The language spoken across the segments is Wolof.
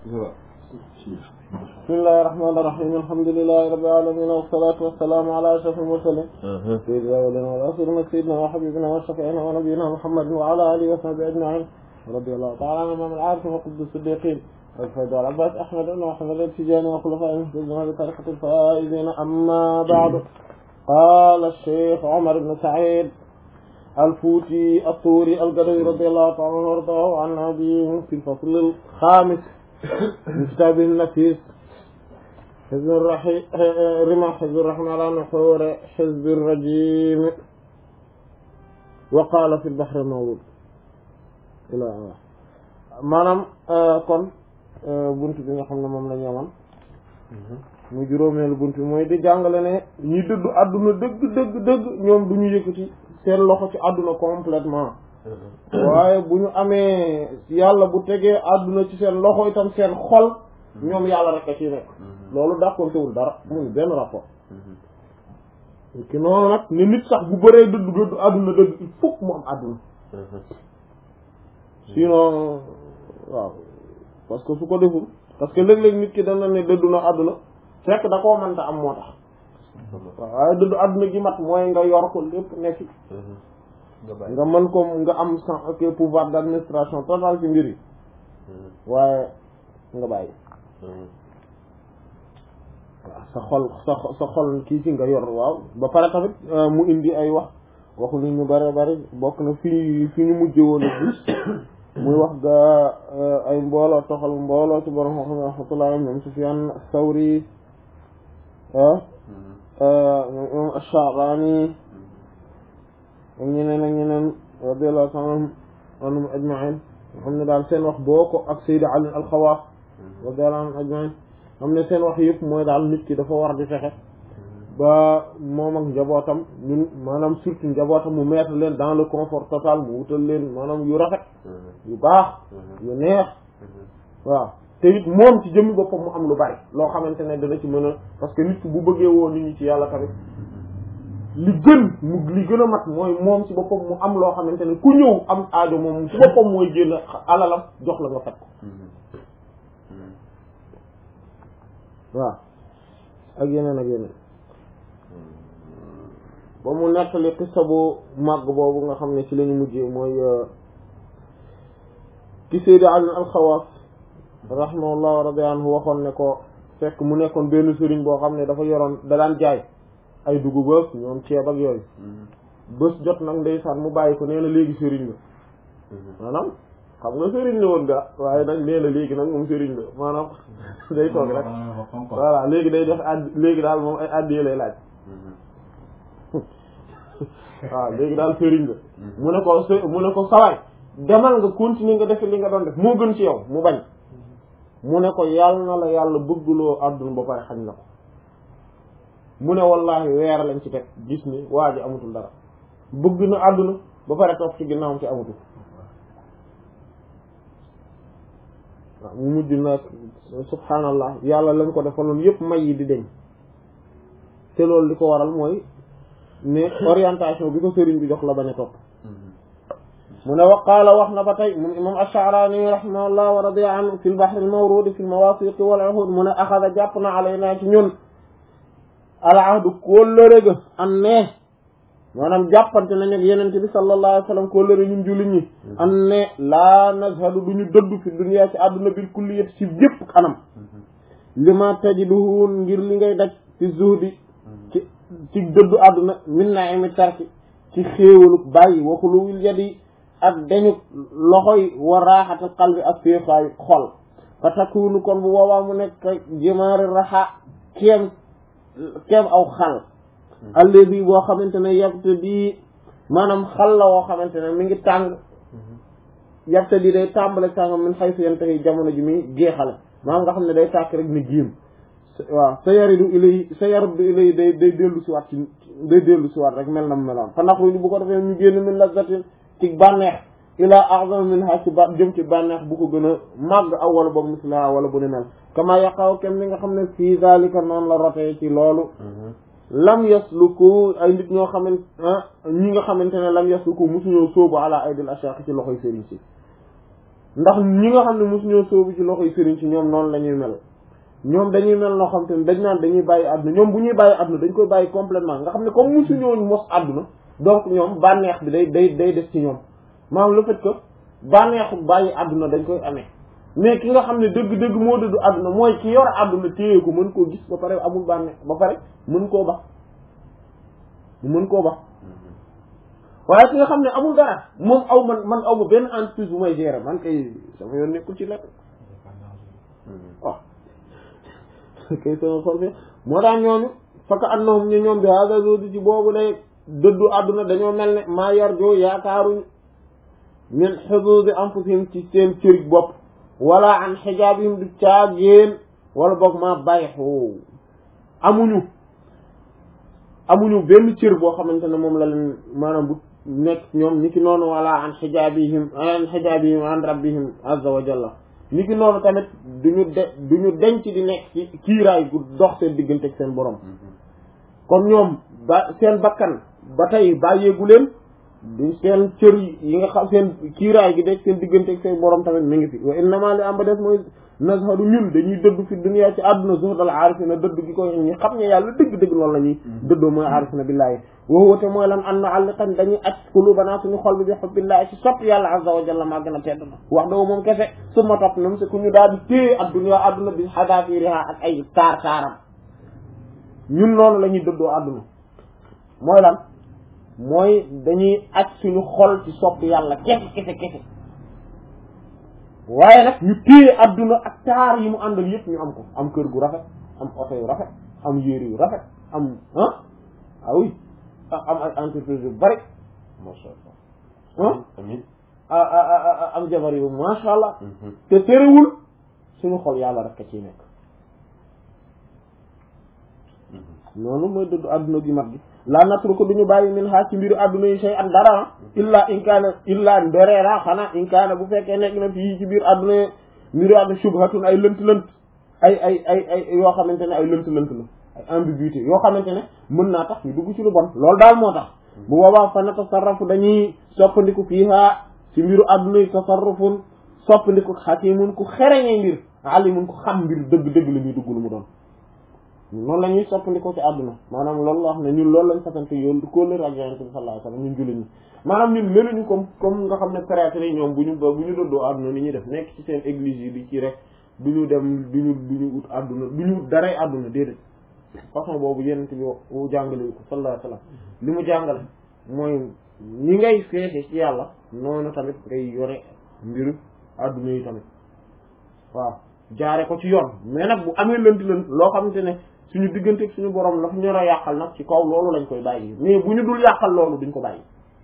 bismillahi rahmaani rahiim alhamdulillahi rabbil aalamiin wassalaatu wassalaamu ala ashrafil mursaliin sayyidil awwaliina wal aaxiriin sayyidinaa wa habiibinaa wa shafii'inaa wa nabiyyinaa muhammadin wa ala aalihi wa sahbihi ajma'iin radiyallahu ta'ala an imaamil aarifiin wa qutbi siddiqiin al-fayd wal abbaas ahmad ibn muhammad at-tijaani wa xulafaa'ihil muhtadiin bi tariiqatil faa'iziin ammaa ba'du qaala ash-shaykh Umar ibn Sa'iid al-Fuuti at-Tuuri al-Gadawi radiyallahu ta'ala anhu wa ardaahu an abiihi fil fasl al-xaamis min kitaabihi an-nafiis حزب الرحيم رمى حزب الرحمن على نحور حزب الرجيم وقال في البحر المولود إلى maanaam kon bunt bi nga xam ne moom la ñu amoon mu juróomeelu bunt bi mooy di jàngale ne ñi dëddu àdduna dëgg dëgg dëgg ñoom du ñu yëkkati seen loxo ci àdduna complètement waaye bu ñu amee yàlla bu tegee àdduna ci seen loxo itam seen xol ñoom yàlla rek a ci nekk loolu dàqontewul dara muy benn rapport ki noonu nag ne nit sax bu bëree dëddu dëddu àdduna dëgg il faut mu am àdduna sinon waaw parce que su ko deful parce que léeg-léeg nit ki dana ne dëddu na àdduna fekk da koo mënta am moo tax waaw waaye dëddu àdduna gi mat mooy nga yor ko lépp nekk nga mën ko nga am sans pouvoir d'administration total ci mbir yi waaye nga bàyyi waaw sa xol sa sa xol kii ci nga yor waaw ba pare tamit mu indi ay wax waxu nit ñu bare bari bokk na fii fi ñu mujj woon a gis muy wax ga ay mbooloo toxal mbooloo ci borom xam ne rahmatullah ñoom Sufyaan Sawri ñoom Ash-Sha'rani ak ñeneen ak ñeneen radiyallahu ta'ala anhum ajma'in xam ne daal seen wax boo ko ak Sayyid Ali al-Xawaas radiyallahu anhum ajma'in xam ne seen wax yëpp mooy daal nit ki dafa war di fexe ba moom ak njabootam ñun maanaam surtout njabootam mu mettre leen dans le confort total mu wutal leen maanaam yu rafet yu baax yu neex waaw te it moom ci jëmmi boppam mu am lu bari loo xamante ne dana ci mën a parce que nit ki bu bëggee woo nit ñi ci yàlla tamit li gën mu li gën a mat mooy moom ci boppam mu am loo xamante ne ku ñëw am aajo moom ci boppam mooy génn alalam jox la nga fekk ko waaw ak yeneen ak yeneen ba mu nettali xissa bu màgg boobu nga xam ne ci lañu mujjee mooy ki Sayyid Ali al-Xawaas rahimahullah wa radiya anhu waxoon ne ko fekk mu nekkoon benn sëriñ boo xam ne dafa yoroon da daan jaay ay dugub ak ñoom ceeb ak yooyu bés jot nag ndeysaan mu bàyyi ko nee na léegi sëriñ la maanaam xam nga sëriñ la woon ga waaye nag nee na léegi nag moom sëriñ la maanaam day toog rek voilà léegi day def add léegi daal moom ay addiyee lay laaj waaw léegi daal sëriñ la mu ne ko s mu ne ko sawaay demal nga continuer nga def li nga doon def moo gën ci yow mu bañ mu ne ko yàlla na la yàlla bëggloo àdduna ba pare xañ la ko mu ne wallahi weer lañ ci teg gis ni waa ji amatul dara bëgg na àdduna ba pare toog ci ginnaawam ci amatul waaw mu mujj nag subhaanallah yàlla lañ ko defaloon yépp may yi di deñ te loolu li ko waral mooy ne orientation bi ko sëriñ bi jox la bañ a topp mu ne waqaala wax na ba tey moom imam ash-Sha'rani rahimahullah wa radiya anhu fi al-bahr al-mawrud fi al-mawasiq wal uhud mu ne axada jàpp na alaynaa ci ñun al ahdu kóllëre ga an ne maanaam jàppante nañ ak yenente bi sallallahu alayhi wa sallam kóllëre ñun jullit ñi an ne laa nazhadu du ñu dëddu fi dunya ci àdduna bil kulliyat ci yépp kanam lima tajiduhu ngir li ngay daj fi zuhdi ci ci dëddu àdduna min na'imi tarki ci xéewalu bàyyi waxuluwil yadi ak dañu loxoy wa raaxatal qalbi ak féexaayu xol fa takunu kon bu boobaa mu nekk jimaari raxa kéem kéem aw xal alladi boo xamante ne yabte di maanaam xal la woo xamante ne mi ngi tàng yabte di day tàmbale tàng min xay su yente jamono ji muy jeexale maanaam nga xam ne day tàkk rek ni giim waaw sa yaridu ilay sa yaridu ilay day day dellu si waat ci day dellu si waat rek mel na mu meloon fa naxruju bu ko defee ñu génn min lazzatin ci bànneex ilaa a'zam min ha ci ba jëm ci bànneex bu ko gën a màgg aw wala ba misla wala bu ni mel kama yaqaw kem li nga xam ne fii zalika noonu la rotee ci loolu lam yasluku ay nit ñoo xamante ñi nga xamante ne lam yasluku musuñoo sóobu ala aydil ashaq ci loxoy sëriñ si ndax ñi nga xam ne mosu ñoo sóobu ci loxoy sëriñ ci ñoom noonu la ñuy mel ñoom dañuy mel noo xam te ne dañ naan dañuy bàyyi àdduna ñoom bu ñuy bàyyi àdduna dañ koy bàyyi complètement nga xam ne comme mosu ñoo mos àdduna donc ñoom bànneex bi day day day des ci ñoom maanaam le fait que bànneexu bàyyi àdduna dañ koy amee mais ki nga xam ne dëgg-dëgg moo dëddu àdduna mooy ki yor àdduna téye ko mën koo gis ba pare amul bànneex ba pare mën koo bax mën koo bax waaye ki nga xam ne amul dara moom aw man man aw ma benn entreprise bu may gérer man kay sama yoon nekkul ci lekk waaw kay sama xol fi moo tax ñooñu faka annahum ñu ñoom bi hada zodi ci boobu lay dëddu àdduna dañoo mel ne maa yar joo yaakaaruñ min xuduudi anfusihim ci seen cërig bopp wala an xijaabihim du caagéen wala boog maa bàyyi xoo amuñu amuñu benn cër boo xamante ne moom la leen maanaam bu nekk ñoom ni ki noonu wala an xijaabihim an xijaabihim an rabbihim azza wa jalla ni ki noonu tamit duñu de duñu denc di nekk ci kiiraay gu dox seen diggante ak seen borom kon ñoom ba seen bakkan ba tey bàyyeegu leen du seen cër yi nga xam seen kiiraay gi de seen diggante ak seen borom tamit mi ngi fi wa innama li am ba des mooy nazharu ñun dañuy dëdd fi dunya ci àdduna zuhdal aarifina dëdd gi ko ñi xam ne yàlla dëgg-dëgg loolu la ñuy dëddoo mooy aarifina billaahi woo woote mooy lan an na àlliqan dañuy aj qulubana suñu xol bi bi hubbillaahi ci sopp yàlla azza wa jalla maa gën a tedd na wax dëgg moom kese su ma topp nam si ku ñu daal di téye ak dunya àdduna bi xadaafiriha ak ay taar taaram ñun noonu la ñuy dëddoo àdduna mooy lan mooy dañuy aj suñu xol ci sopp yàlla kese kese kese waaye nag ñu téye adduna ak taar yi mu àndal yëpp ñu am ko am kër gu rafet am oto yu rafet am yére yu rafet am ah ah oui am ay entreprise yu bari macha allah. ah amiin. am jabar yu macha allah te terewul suñu xol yàlla rek a ciy nekk noonu mooy dëddu adduna gi mat gi laa natru ko duñu bàyyi min xaar ci mbiru adduna yi shay an dara illa in kaana illa ndereera xanaa in kaana bu fekkee nekk na fii ci biir adduna yi mbiru adduna shubhatun ay lënt lënt ay ay ay ay yoo xamante ne ay lënt lënt la ay ambiguïté yoo xamante ne mën naa tax ñu dugg ci lu bon loolu daal moo tax bu boobaa fa na tasarrafu dañuy soppandiku fiiha ci mbiru adduna yi tasarrufun soppandiku xakimun ku xereñee mbir alimun ku xam mbir dëgg-dëgg la ñuy dugg lu mu doon noonu la ñuy soppandikoo ci àdduna maanaam loolu la wax ne ñun loolu lañ fasante yoon du kóolër ak yonent bi sallallahu alayhi wasallam ñun jullit ñi maanaam ñun meluñu comme comme nga xam ne prêtre yi ñoom bu ñu bu ñu dëddoo àdduna ni ñuy def nekk ci seen église yi di ci rek du ñu dem du ñu du ñu ut àdduna du ñu daray àdduna déedéet façon boobu yonent bi wu jàngale ko sallallahu alayhi wasallam li mu jàngale mooy ñi ngay feete ci yàlla noonu tamit ngay yore mbiru àdduna yi tamit waaw jaare ko ci yoon mais nag bu amee lënt lënt loo xamante ne suñu diggante ak suñu borom la fu ñor a yàqal nag ci kaw loolu lañ koy bàyyi mais bu ñu dul yàqal loolu duñ ko bàyyi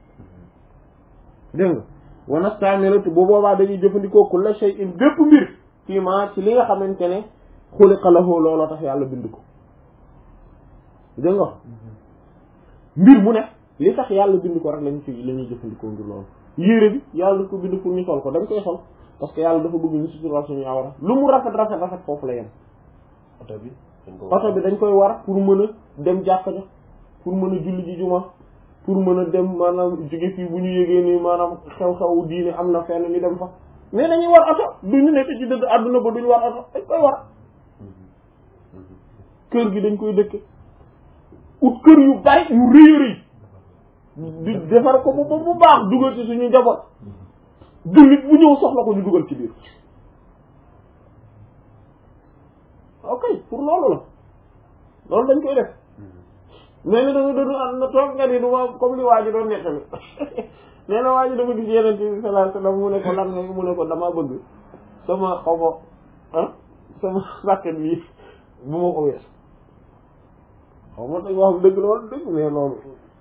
dégg nga wana stamilatu bu boobaa dañuy jëfandikoo kulla shay'in bépp mbir fii ma ci li nga xamante ne xuliqa lahu looloo tax yàlla bind ko dégg nga mbir mu ne li tax yàlla bind ko rek lañ ci la ñuy jëfandikoo ngir loolu yére bi yàlla daf ko bind pour ñu sol ko dañ koy sol parce que yàlla dafa bëgg ñu sutural suñu awra lu mu rafet rafet rafet foofu la yem oto bi. oto bi dañ koy war pour mën a dem jàkka ja pour mën a julli ji juma pour mën a dem maanaam jóge fii bu ñu yégee ni maanaam xew-xew diine am na fenn ñu dem fa mais dañuy war oto du ñu nekk ci dëgg àdduna ba duñu war oto dañ koy war kër gi dañ koy dëkke ut kër yu bari yu rëy rëy di defar ko bu bu baax dugal ci suñu njaboot jullit bu ñëw soxla ko ñu dugal ci biir ok pour loolu la loolu dañ koy def mais ni danga doon am na toog nga ni du ma comme li waa ji doon nettali nee na waa ji dafa gis yeneen bi sallallahu alayhi wasallam mu ne ko lan nga mu ne ko dama bëgg sama xaw ma ah sama sàkket bi bu ma ko wees xaw ma dañ wax dëgg loolu dëgg mais loolu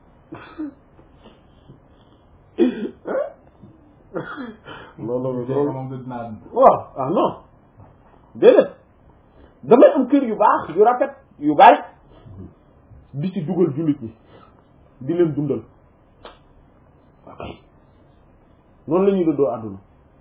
loolu loolu waaw ah non déedéet damay am kër yu baax yu rafet yu bari di ci dugal jullit ñi di leen dundal ok noonu la ñuy dëddoo àdduna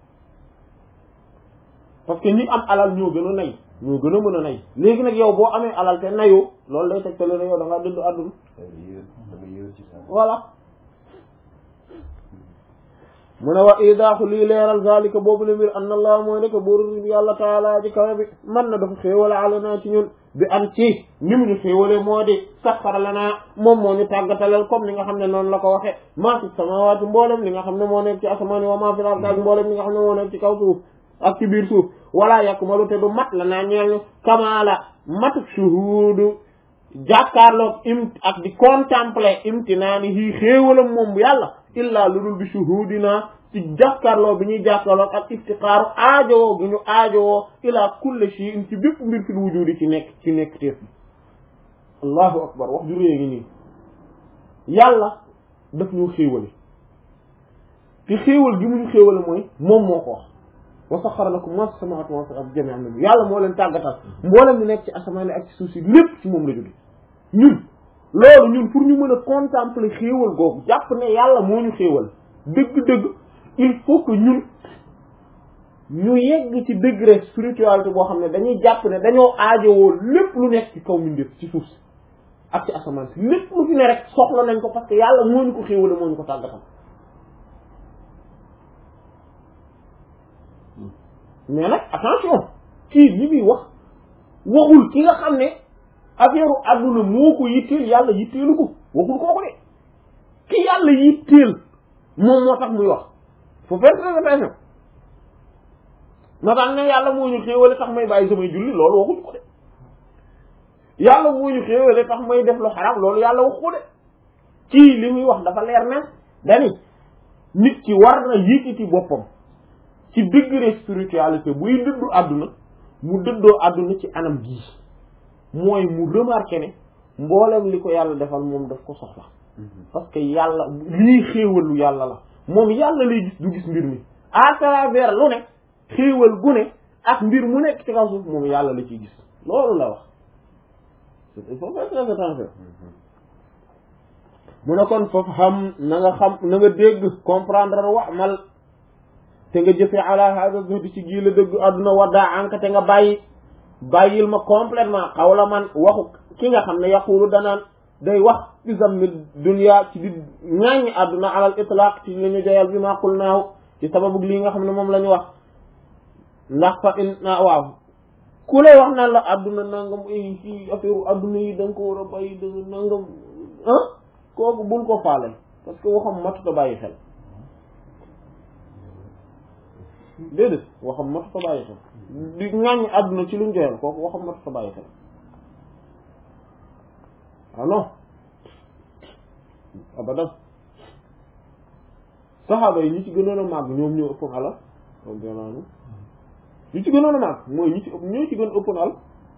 parce que ñi am alal ñoo gën a nay ñoo gën a mën a nay léegi nag yow boo amee alal te nayoo loolu lay tegtale ne yow da ngaa dëddu àdduna voilà mu ne wa idaaxu lii leeral zalika boobu le mbir anna allah mooy nekk buur yàlla taala ji kawe bi man na dafa xéewale alanaa ci ñun bi am ci ni mu ñu xéewale moo di saxara lanaa moom moo ñu tàggatalal comme li nga xam ne noonu la ko waxe maa fi samawaati mboolem li nga xam ne moo nekk ci asamaani wa maa fi l-ardi ak mboolem li nga xam ne moo nekk ci kaw suuf ak ci biir suuf wala yakmalu te du mat la naa ñeel ñu kamaala matuk shuhuudu jàkkaarloog im ak di contempler imtinaani hii xéewalam moom yàlla illaa lu dul bi shuhudina ci jàkkaarloo bi ñuy jàkkaarloog ak iftiqaaru aajowoo gi ñu aajowoo ilaa kulli shay'in ci bépp mbir fil wujudi ci nekk ci nekk teef bi allahu akbar wax ju réy ngi nii yàlla daf ñu xéewale te xéewal gi mu ñu xéewale mooy moom moo ko wax wa saxara lakum ma fi samawati wa ma fi al-ardi jami'an minhu yàlla moo leen tàggatal mboolem ñu nekk ci asamaan ak ci suuf si lépp ci moom la jóge ñun loolu ñun pour ñu mën a contempler xéewal googu jàpp ne yàlla moo ñu xéewal dëgg-dëgg il faut que ñun ñu yegg ci degré spiritualité boo xam ne dañuy jàpp ne dañoo aajowoo lépp lu nekk ci kaw mbindeef ci suuf si ak ci asamaan si lépp lu fi ne rek soxla nañ ko parce que yàlla moo ñu ko xéewale moo ñu ko tàggatal mais nag attention kii li muy wax waxul ki nga xam ne affaire adduna moo ko yitteel yàlla yitteelu ko waxul kooku de ki yàlla yitteel moom moo tax muy wax faut faire très attention ma tax ne yàlla moo ñu xéewale tax may bàyyi samay julli loolu waxuñu ko de yàlla moo ñu xéewale tax may def lu xaraam loolu yàlla waxu ko de kii li muy wax dafa leer na dani nit ki war na yëkkati boppam ci degré spiritualité buy dëddu àdduna mu dëddoo àdduna ci anam gii mooy mu remarqué ne mboolem li ko yàlla defal moom daf ko soxla parce que yàlla lii xéewalu yàlla la moom yàlla lay gis du gis mbir mi à travers lu ne xéewal gu ne ak mbir mu nekk ci kaw suuf moom yàlla la ciy gis loolu la wax il faut faire très attention mu ne kon foofu xam na nga xam na nga dégg comprendre wax mal te nga jëfee ala hada zuhdi ci gii la dëgg àdduna waddaa anka te nga bàyyi bàyyil ma complètement xawla man waxu ki nga xam ne yaqulu danaan day wax ci zammi dunya ci di ŋaaññi àdduna alal itlaq ci li ñu joyal bi ma qul naaw ci sababu lii nga xam ne moom la ñu wax ndax fa in waaw ku lay wax naan la àdduna nangam ay fii affaire àdduna yi da nga ko war a bàyyi da nga nangam ah kooku bul ko faale parce que waxam matuta bàyyi xel déedéet waxam matuta bàyyi xel di ŋàññi àdduna ci luñ joyal kooku waxam matuta bàyyi xel ah non abadan saxaaba yi ñi ci gënoon a màgg ñoom ñoo ëppoon alal radiyallahu ñi ci gënoon a màgg mooy ñi ci ëpp ñoo ci gën ëppoon alal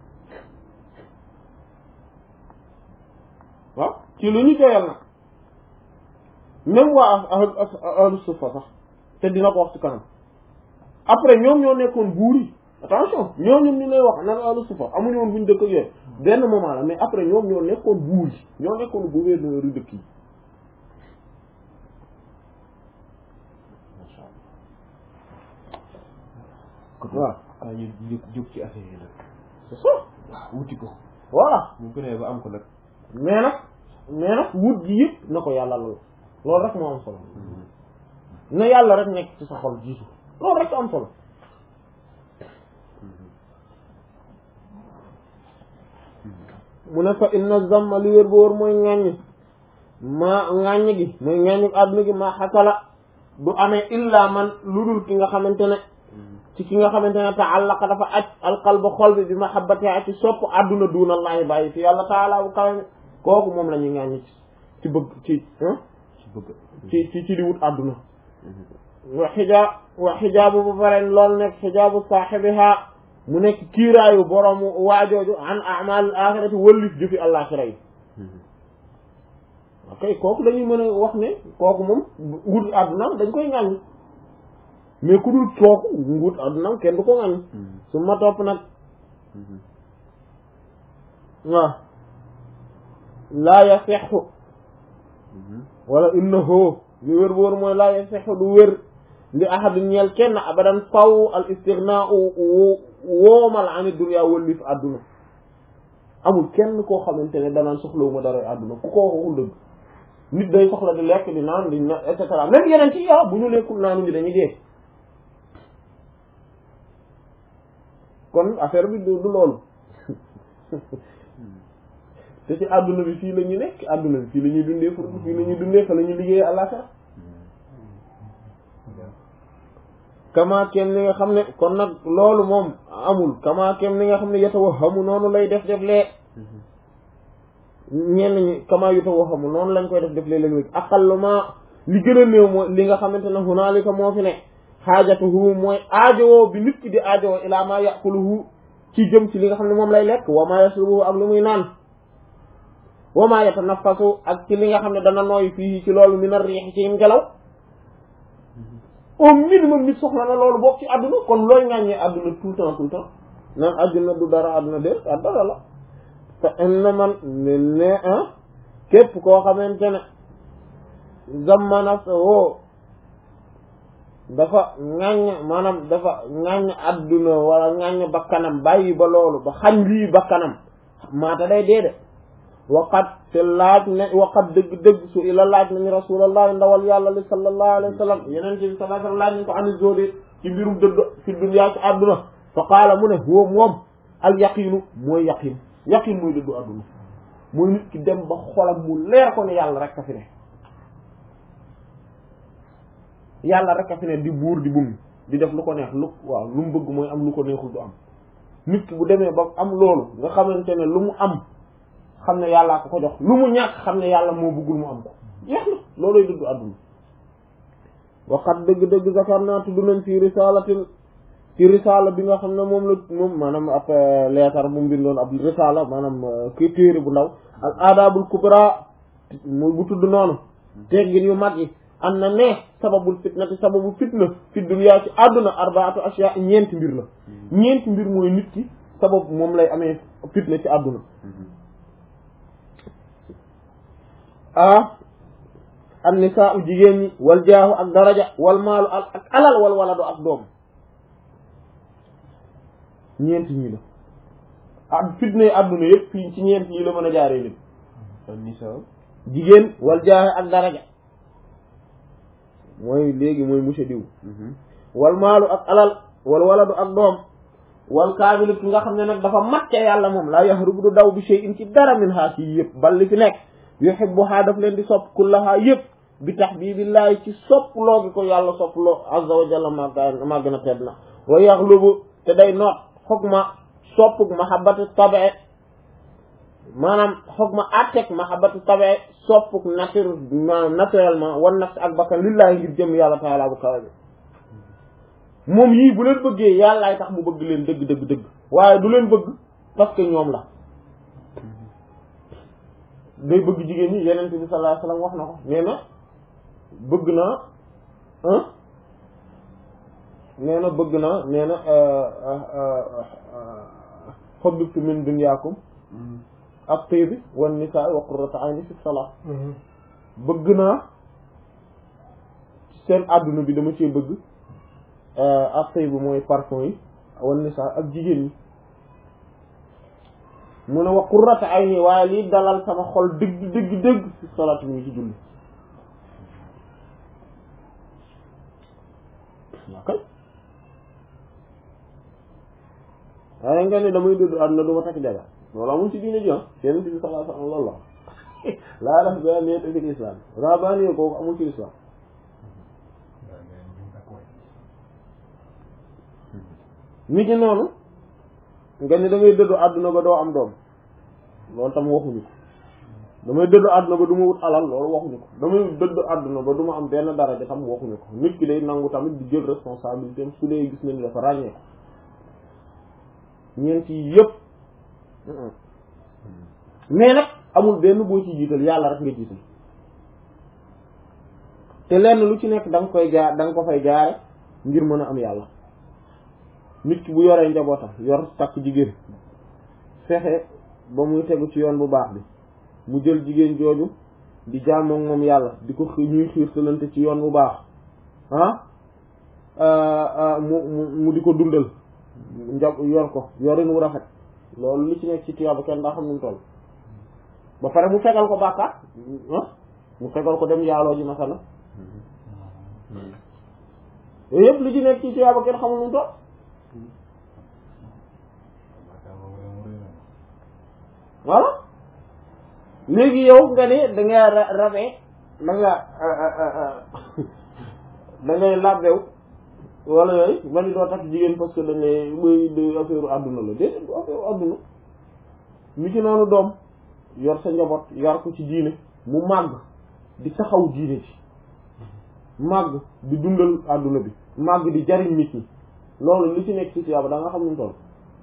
waaw ci lu ñu joyal nag même waa ahlu ahlu sufa sax te dina ko wax ci kanam après ñoom ñoo nekkoon buur yi attention ñoom ñoom ñu lay wax nan ahlu sufa amuñu woon buñ dëkk ak yooyu benn moment la mais après ñoom ñoo nekkoon buur yi ñoo nekkoon gouverneur yu dëkk yi waaw ah ñu jóg jóg ci affaire yi nag. c'est ça waaw wuti ko. voilà bu ko nee ba am ko nag. mais nag mais nag wut gi yëpp na ko yàlla lool loolu rek moo am solo na yàlla rek nekk ci sa xol jiitu loolu rek am solo mu ne fa inna zamma li wér ba wóor mooy ŋàññ maa ŋàññ gi mooy ŋàññ àdduna gi maa xasala du amee illa man lu dul ki nga xamante ne ci ki nga xamante ne ta'allaqa dafa aj alqalba xol bi bi mahabbati ak ci sopp àdduna duunallaahi bàyyi fi yàlla taala bu kawe kooku moom la ñuy ŋàññi ci ci bëgg ci ci bëgg. ci ci ci di wut àdduna wa xijaab wa xijaabu bu pare loolu nekk xijaabu saaxibiha mu nekk kiiraayu boroomu waajooju an amal axirati wëllif jëfi àllaaxira yi ok kooku dañuy mën a wax ne kooku moom wut àddunaam dañ koy ŋàññ mais ku dul kooku wut àddunaam kenn du ko ŋàññ su ma topp nag waaw laa yasexu wala innahu li wér bu wér mooy laa yasexu du wér li ahadin ñeel kenn abadan faw al istignaau woomal ani dunya wëllif àdduna amul kenn koo xamante ne danaan soxlawuma dara àdduna ku ko waxul dëgg nit day soxla di lekk di naan di na et cetera même yeneen ci yow bu ñu lekkul naanu ñu dañuy dee kon affaire bi du du loolu te ci àdduna bi fii la ñu nekk àdduna bi fii la ñuy dundee pour fii la ñuy dundee fa la ñuy liggéeyee àllaxira kama kem ni nga xam ne kon nag loolu moom amul kama kem ni nga xam ne yata wa xamu noonu lay def def lee ñenn ñi kama yuta wa xamu noonu lañ koy def def lee léeg-léeg aqalluma li gën a néew mooy li nga xamante ne hunaalika moo fi ne xaajatuhu mooy aajowoo bi nit ki di aajowoo ilaa ma yaquluhu ci jëm ci li nga xam ne moom lay lekk wa ma yasrubuhu ak lu muy naan wa ma yatanaffasu ak ci li nga xam ne dana nooy fii ci loolu min ar-riix ci ngelaw au minimum nit soxla na loolu bokk ci àdduna kon looy ŋàññee àdduna tout le temps tout le temps naan àdduna du dara àdduna de ak dara la te inna man ne ne ah képp koo xamante ne zamana woo dafa ŋàññ maanaam dafa ŋàññ àdduna wala ŋàññ bakkanam bàyyi ba loolu ba xañ lii bakkanam maata day dee de waqat te laaj ne waqat dëgg-dëgg su ila laaj nañu rasulallah ndawal yàlla li sallallahu alayhi wa sallam yeneen ci sallallahu alayhi wa sallam laaj nañ ko ani zodi ci mbirum dëdd fi dunya ci àdduna fa qaala mu ne huwa moom al yaqinu mooy yaqin yaqin mooy dëddu àdduna mooy nit ki dem ba xolam mu leer ko ne yàlla rek a fi ne yàlla rek a fi ne di buur di bum di def lu ko neex lu waaw lu mu bëgg mooy am lu ko neexul du am nit ki bu demee ba am loolu nga xamante ne lu mu am xam ne yàllaa ko ko jox lu mu ñàkk xam ne yàlla moo bëggul mu am ko jeex na looloy dëgg àdduna waxat dëgg-dëgg zakar naa tudd nañ fi risalatil ci risala bi nga xam ne moom la moom maanaam ab leetar bu mu bindoon ab risala maanaam kii téere bu ndaw al aadaabul kubra mu bu tudd noonu teggin yu mag yi am na ne sababul fitnati sababu fitna fi dunya ci àdduna arbaatu ashya ñeenti mbir la ñeenti mbir mooy nit ki sabab moom lay amee fitna ci àdduna ah an nisaa u jigéen ñi wal jaahu ak daraja wal maalu ak alal wal waladu ak doom ñeent ñii la ah fitna yi àdduna yëpp fii ci ñeent ñii la mën a jaaree nit nisaa jigéen wal jaahu ak daraja mooy léegi mooy monsieur diw wal maalu ak alal wal waladu ak doom wal kaamilu ki nga xam ne nag dafa mat ca yàlla moom laa yahrubu du daw bi shay'in ci dara min haa ci yëpp bal li fi nekk yuhibbuha daf leen di sopp kullaha yëpp bi tahbibillahi ci sopp loo gi ko yàlla sopp loo azza wa jalla màgg maa gën a tedd na wa yaxlubu te day noot xoog ma soppug mahabbatu tabe maanaam xoog ma atteg mahabbatu tabe soppug nature maanaam naturellement wan nafs ak bakkan lillahi ngir jëm yàlla taala bu kawe bi moom yii bu leen bëggee yàllaay tax mu bëgg leen dëgg dëgg dëgg waaye du leen bëgg parce que ñoom la day bëgg jigéen ñi yeneen bi sallallahu alayhi wasallam wax na ko nee na bëgg naa ah nee na bëgg naa nee na xubbibtu min dunyaakum ak tiibi wan nisaa wa qurrata ayni fi salaat bëgg naa seen àdduna bi dama cee bëgg ak tiibi mooy parfum yi wan nisaa ak jigéen ñi mu ne wa qurrata ayni waaye lii dalal sama xol dëgg dëgg dëgg fi salaat mi ngi ci julli kay waaye nga ne damay dëdd àdduna du ma takk jabar loolu amul ci diine ji ah yeneen bi sallallahu alayhi wasallam loolu la laa rahbaaniyata fil islam rahbaaniya kooku amul ci islam nit ñi noonu nga ne damay dëddu àdduna ba doo am doom loolu tam waxuñu ko damay dëddu àdduna ba du ma wut alal loolu waxuñu ko damay dëddu àdduna ba du ma am benn daraja tam waxuñu ko nit ki day nangu tamit di jël responsabilité am su dee gis na ni dafa ràññee ko ñeent yi yëpp mais nag amul benn boo ci jiital yàlla rek nga jiital te lenn lu ci nekk da nga koy jaar da nga ko fay jaare ngir mën a am yàlla nit ki bu yoree njabootam yor takk jigéen fexe ba muy tegu ci yoon bu baax bi mu jël jigéen jooju di jaamoo moom yàlla di ko ñuy xiirtalante ci yoon bu baax ah mu mu mu di ko dundal njab yor ko yorin wu rafet loolu li ci nekk ci tuyaaba kenn daa xam nu mu toll ba pare mu fegal ko bàkkaar ah mu fegal ko dem yaaloo ji masala yooyu yëpp li ci nekk ci tuyaaba kenn xamul nu mu toll voilà léegi yow nga ne da nga ra- rabee da nga da ngay labbew wala yooyu nga ni doo takk jigéen parce que da ngay muy de affaire àdduna la déedéet du affaire àdduna mi ci noonu doom yor sa njaboot yar ko ci diine mu màgg di taxaw diine ci màgg di dundal àdduna bi màgg di jariñ nit ñi loolu li ci nekk ci tuyaaba da nga xam nu mu toll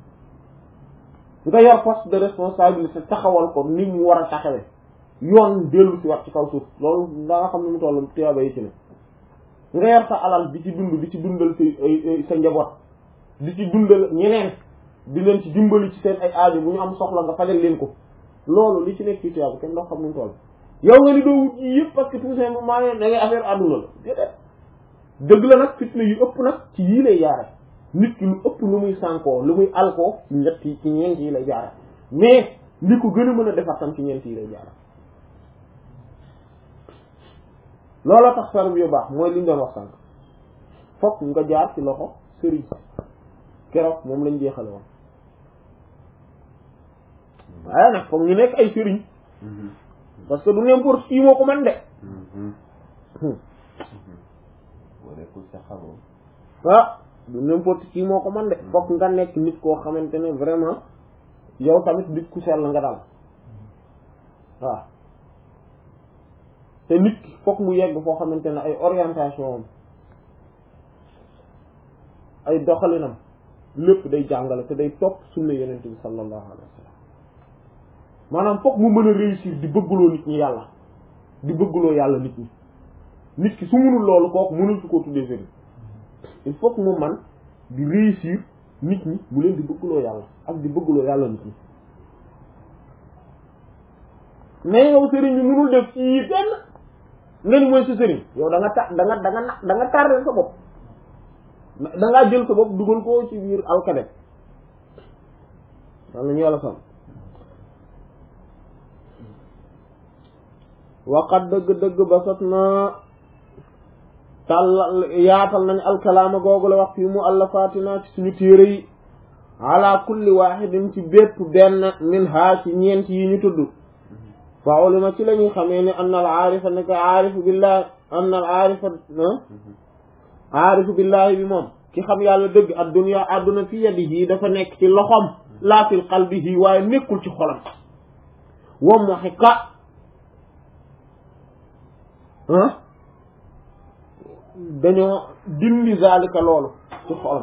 nga yor poste de responsabilité taxawal ko ni mu war a taxawee yoon dellu si wat ci kaw suuf loolu da nga xam ne mu toll tuyaaba yi ci ne nga yor sa alal di ci dund di ci dundal sa sa njaboot di ci dundal ñeneen di leen ci dimbali ci seen ay aajo bu ñu am soxla nga fajal leen ko loolu li ci nekk ci tuyaaba kenn doo xam nu mu toll yow nga ni doo wut yi yëpp parce que tout simplement da ngay affaire àdduna la déedéet dëgg la nag fitna yu ëpp nag ci yii lay jaare nit ki lu ëpp lu muy sànkoo lu muy alkoo ci ñett yi ci ñeent yi lay jaare mais li ko gën a mën a defar tam ci ñeent yi lay jaare looloo tax ferme yu baax mooy li ñu doon wax sànk fokk nga jaar ci loxo sëriñ keroog moom lañ jeexale woon waaye nag foog ñu nekk ay sëriñ parce que du n'importe qui moo ko mën de boo nekkul sa xamoo ah du n'importe qui moo ko mën de fokk nga nekk nit koo xamante ne vraiment yow tamit nit ku sell nga daal waaw te nit ki fokk mu yegg foo xamante ne ay orientation am ay doxalinam lépp day jàngale te day topp sunna yenent bi sallallahu alayhi wa sallam maanaam fokk mu mën a réussir di bëggloo nit ñi yàlla di bëggloo yàlla nit ñi nit ki su munul loolu kooku mënul su ko tuddee sëriñ il faut que mu man di réussir nit ñi mu leen di bëggloo yàlla ak di bëggloo yàlla nit ñi mais yow sëriñ bi mënul def ci yi benn nga ni mooy sa sëriñ yow da nga ta da nga da nga na da nga tardé sa bopp da ngaa jël sa bopp dugal ko ci biir alkade wal nañu yàlla sam waqat dëgg-dëgg basat na tàll yaatal nañ alkalaama googu la wax fii mu allafatina ci suñu téere yi ala kulli wahidin ci bépp benn min ha ci ñeent yi ñu tudd fa ulima ci la ñuy xamee ne anna al aarifa ne ko aarifu billahi anna al aarifa aarifu billahi bi moom ki xam yàlla dëgg ad dunya adduna fi yadihi dafa nekk ci loxom laa fi qalbihi waaye nekkul ci xolam wa muhiqa ah dañoo dindi zalika loolu ci xolam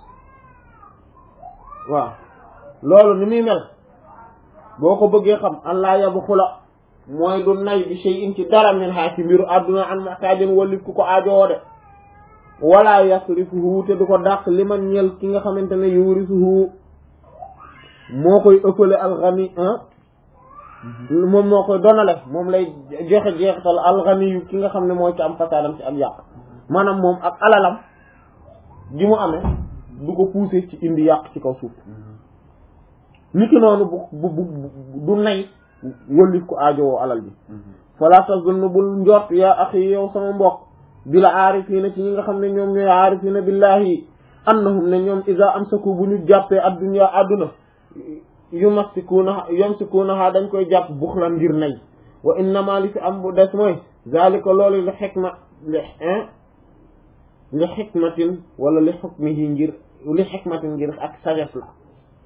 waaw loolu ni muy mel boo ko bëggee xam an laa yabu xula mooy du nay bi shay'in ci dara min haa ci mbiru àdduna an muhtaajin walif ku ko aajowoo de wala yasrifuhu te du ko dàq li man ñel ki nga xamante ne yurisuhu moo koy ëppale alxani moom moo koy donale moom lay joxe jeexital alxani yu ki nga xam ne mooy ci am fasaadam ci am yàq maanaam moom ak alalam gi mu amee du ko pousser ci indi yàq ci kaw suuf nit ki noonu bu bu bu du nay wëllif ko aajowoo alal bi fala tazunnu bul njort yaa axi yow sama mbokk bila aarifiina ci ñi nga xam ne ñoom ñooy aarifiina billahi annahum ne ñoom iza amsaku bu ñu jàppee addunya adduna yumassikuuna yumsikuunaha dañ koy jàpp buxlan ngir nay wa innama li fi am bu des mooy zalika loolu li xikma li li xikmatin wala li xukmihi ngir li xikmatin ngir ak sagesse la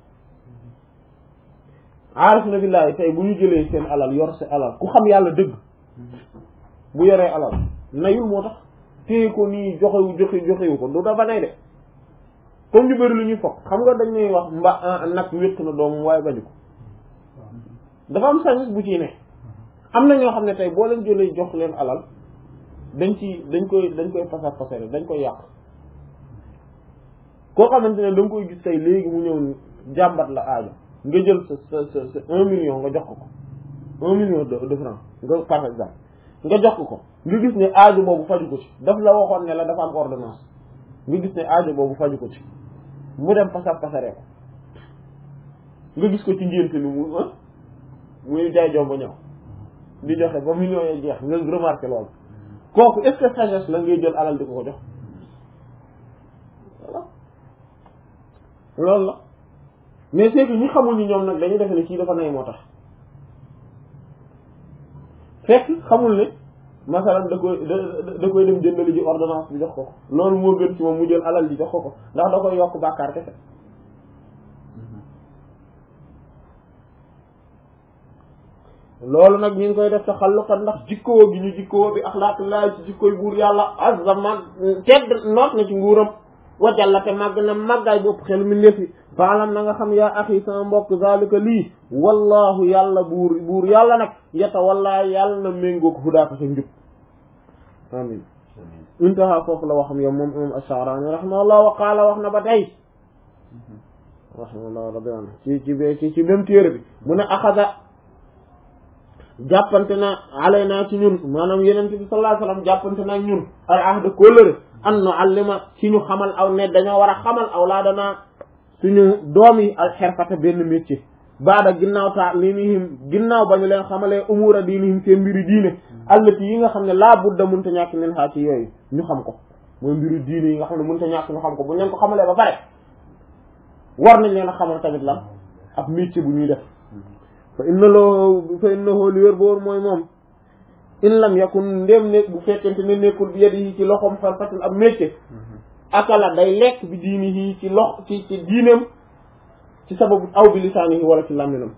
aarifiina billahi tey bu ñu jëlee seen alal yor si alal ku xam yàlla dëgg bu yoree alal nayul moo tax téye ko nii joxewu joxe joxewu ko du dafa nay de comme ñu bëri lu ñuy foog xam nga dañ ñuy wax mba nag wéq na doomam waaye bañu ko dafa am sañis bu ciy ne am na ñoo xam ne tey boo leen jëlee jox leen alal dañ ci dañ koy dañ koy pasar pasare dañ koy yàq koo xamante ne da nga koy gis tey léegi mu ñëw jàmbat la aajo nga jël sa sa sa sa un million nga jox ko ko un million de de francs nga par exemple nga jox ko ko nga gis ne aajo boobu faju ko ci daf la waxoon ne la dafa am ordonnance nga gis ne aajo boobu faju ko ci mu dem pasar pasaree ko nga gis ko ci ngénte ni mu muy jaay jomba ñëw di joxe ba millions yi jeex nga remarqué loolu kooku est-ce que sagesse la ngay jël alal di ko ko jox voilà loolu la mais c'est que ñi xamul ni ñoom nag dañuy defe ne kii dafa nay moo tax fekk xamul ne masalan da koy da da koy dem jëndali ji ordonnance bi jox ko ko loolu moo gën ci moom mu jël alal ji jox ko ko ndax da koy yokk bàkkaar kese loolu nag ñu ngi koy def taxalluqan ndax jikkoo gi ñu jikkoo bi axlaaqillahi ci jikkooy buur yàlla azza mag tedd noot na ci nguuram wajalla te màgg na màggaay bopp xel mi ndefi faalam na nga xam yaa axi sama mbokk zalika lii wallahu yàlla buur buur yàlla nag yata wallaa yàlla na méngoo ko fu daaka sa njub amin intaha foofu la waxam yow moom imam Ash-Sha'rani rahimahullah wa qaala wax na ba tey rahimahullah rabbi an ci ci b ci ci même téere bi mu ne axada jàppante na alay naa ci ñun maanaam yenente bi sallallahu alayhi wasallam jàppante na ñun al ahda kóllëre an nu allima ci ñu xamal aw ne dañoo war a xamal aw laa danaa suñu doom yi al xerfata benn métier baada ginnaaw taa linihim ginnaaw ba ñu leen xamalee umura diinihim seen mbiru diine allati yi nga xam ne laa budda mënta ñàkk min xaa ci yooyu ñu xam ko mooy mbiru diine yi nga xam ne mënta ñàkk ñu xam ko bu ñu leen ko xamalee ba pare war nañ leen a xamal tamit lan ab métier bu ñuy def fa inna loo fa innahu li wér boor mooy moom in lam yakun ndéem ne bu fekkente ne nekkul bi yadi yi ci loxom farfatul ab métier akala day lekk bi diini yi ci lox ci ci diineem ci sababu aw bi lisaani yi wala ci làmminam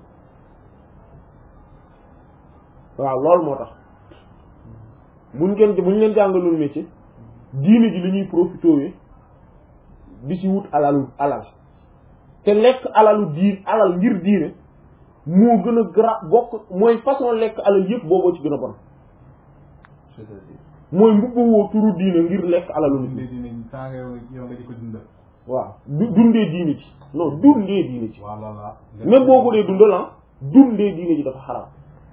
waaw loolu moo tax buñ ngeen buñ leen jàngalul métier diine ji li ñuy profité di ci wut alalu alal te lekk alalu diin alal ngir diine moo gën a gra bokk mooy façon lekk alal yëpp booboo ci gën a bon c'est-à-dire mooy mbubbawoo turu diine ngir lekk alalu nit dundee diine saa nga yow nga di ko dundal. waaw du dundee diine ci non dundee diine ci waaw loolu la. même boo ko dee dundal ah dundee diine ji dafa xaram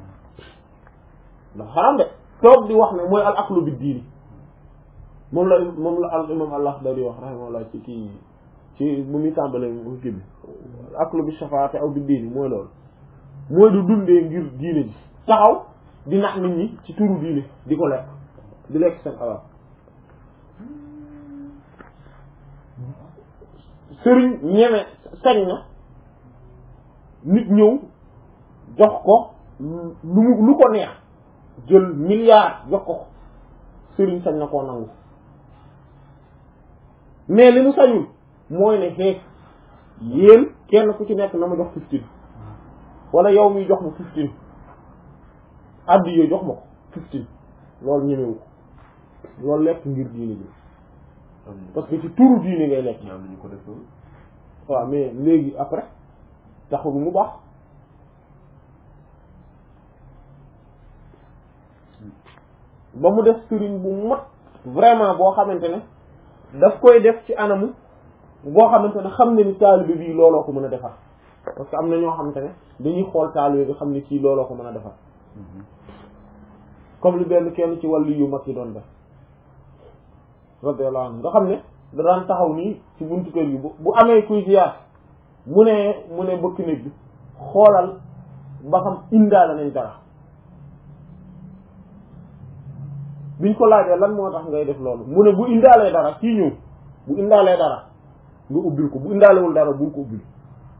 dafa xaram de toog di wax ne mooy al aklu bi diini moom la moom la al imam allah dari wax rahimahullah ci kii ci bu muy tàmbalee mu kii bi al aklu bi shafaate aw bi diini mooy loolu mooy du dundee ngir diine ji taxaw di nax nit ñi ci turu diine di ko lekk di lekk seen alal sëriñ ñeme sañ na nit ñëw jox ko lu mu lu ko neex jël milliard jox ko ko sëriñ sañ na koo nangu mais li mu sañul mooy ne xeex yéen kenn ku ci nekk na ma jox fifteen wala yow mi jox ma fifteen addi yooyu jox ma ko fifteen loolu ñemewu ko loolu lekk ngir diine ji am nañu parce que ci turu diine ngay lekk ñaam nañu ko def loolu waaw mais léegi après taxul mu baax ba mu def sëriñ bu mat vraiment boo xamante ne daf koy def ci anamu boo xamante ne xam ne ni taalibe bii looloo ko mën a defar parce que am na ñoo xamante ne dañuy xool taalibe bi xam ne kii looloo ko mën a defar comme li benn kenn ci wàllu yu mag yi doon def radiyallahu anhu nga xam ne da daan taxaw nii ci buntu kër gi bu bu amee kuy ziyaar mu ne mu ne bëkk néeg bi xoolal ba xam indaale nañ dara biñ ko laajee lan moo tax ngay def loolu mu ne bu indaalee dara kii ñëw bu indaalee dara nga ubbil ko bu indaalewul dara bul ko ubbil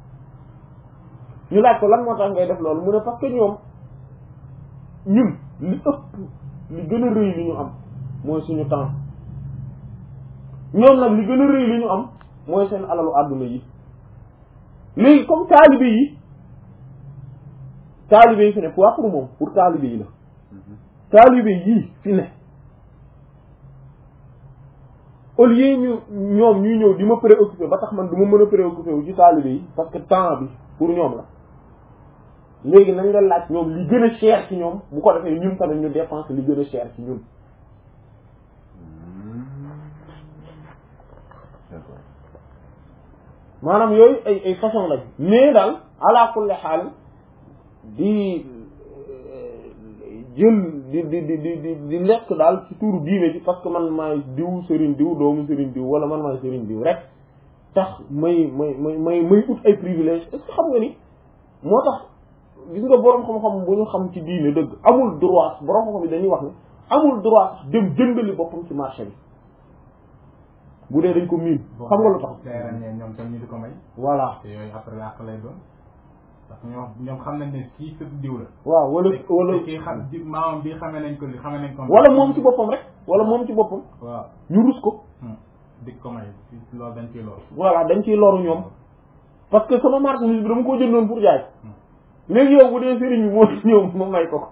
ñu laaj ko lan moo tax ngay def loolu mu ne parce que ñoom ñun li ëpp li gën a rëy li ñu am mooy suñu temps ñoom nag li gën a rëy li ñu am mooy seen alalu àdduna yi léegi comme taalibe yi taalibe yi fi ne pas pour moom pour taalibe yi la taalibe yii fi ne au lieu ñu ñoom ñuy ñëw di ma préoccupé ba tax man du ma mën a préoccupé wu ci taalibe yi parce que temps bi pour ñoom la léegi nañ la laaj ñoom li gën a cher ci ñoom bu ko defee ñun tamit ñu dépense li gën a cher ci ñun d'accord maanaam yooyu ay ay façon lañ mais daal ala kulli xaal di jël di di di di di di lekk daal ci tuuru diine ji parce que man maay diw sëriñ diw doomu sëriñ diw wala man maay sëriñ diw rek tax may may may may may ut ay privilège est-ce que xam nga ni moo tax gis nga borom xam-xam bu ñu xam ci diine dëgg amul droit borom xam-xam yi dañuy wax ne amul droit sax dem jëndali boppam ci marché bi bu dee dañ ko miin xam nga lu tax day ràññee ñoom tam ñu di ko may voilà te yooyu après yàq lay doon parce que ñoom ñoom xam nañ ne kii sëb diw la waaw wala wala te kii xam di maamam bi xamee nañ ko li xamee nañ ko wala moom ci boppam rek wala moom ci boppam waaw ñu rus ko di ko may loolu dañ ciy lool voilà dañ ciy loru ñoom parce que sama marchandise bi dama ko jëndoon pour jaay léegi yow bu dee sëriñ bi moo ñëw ma may ko ko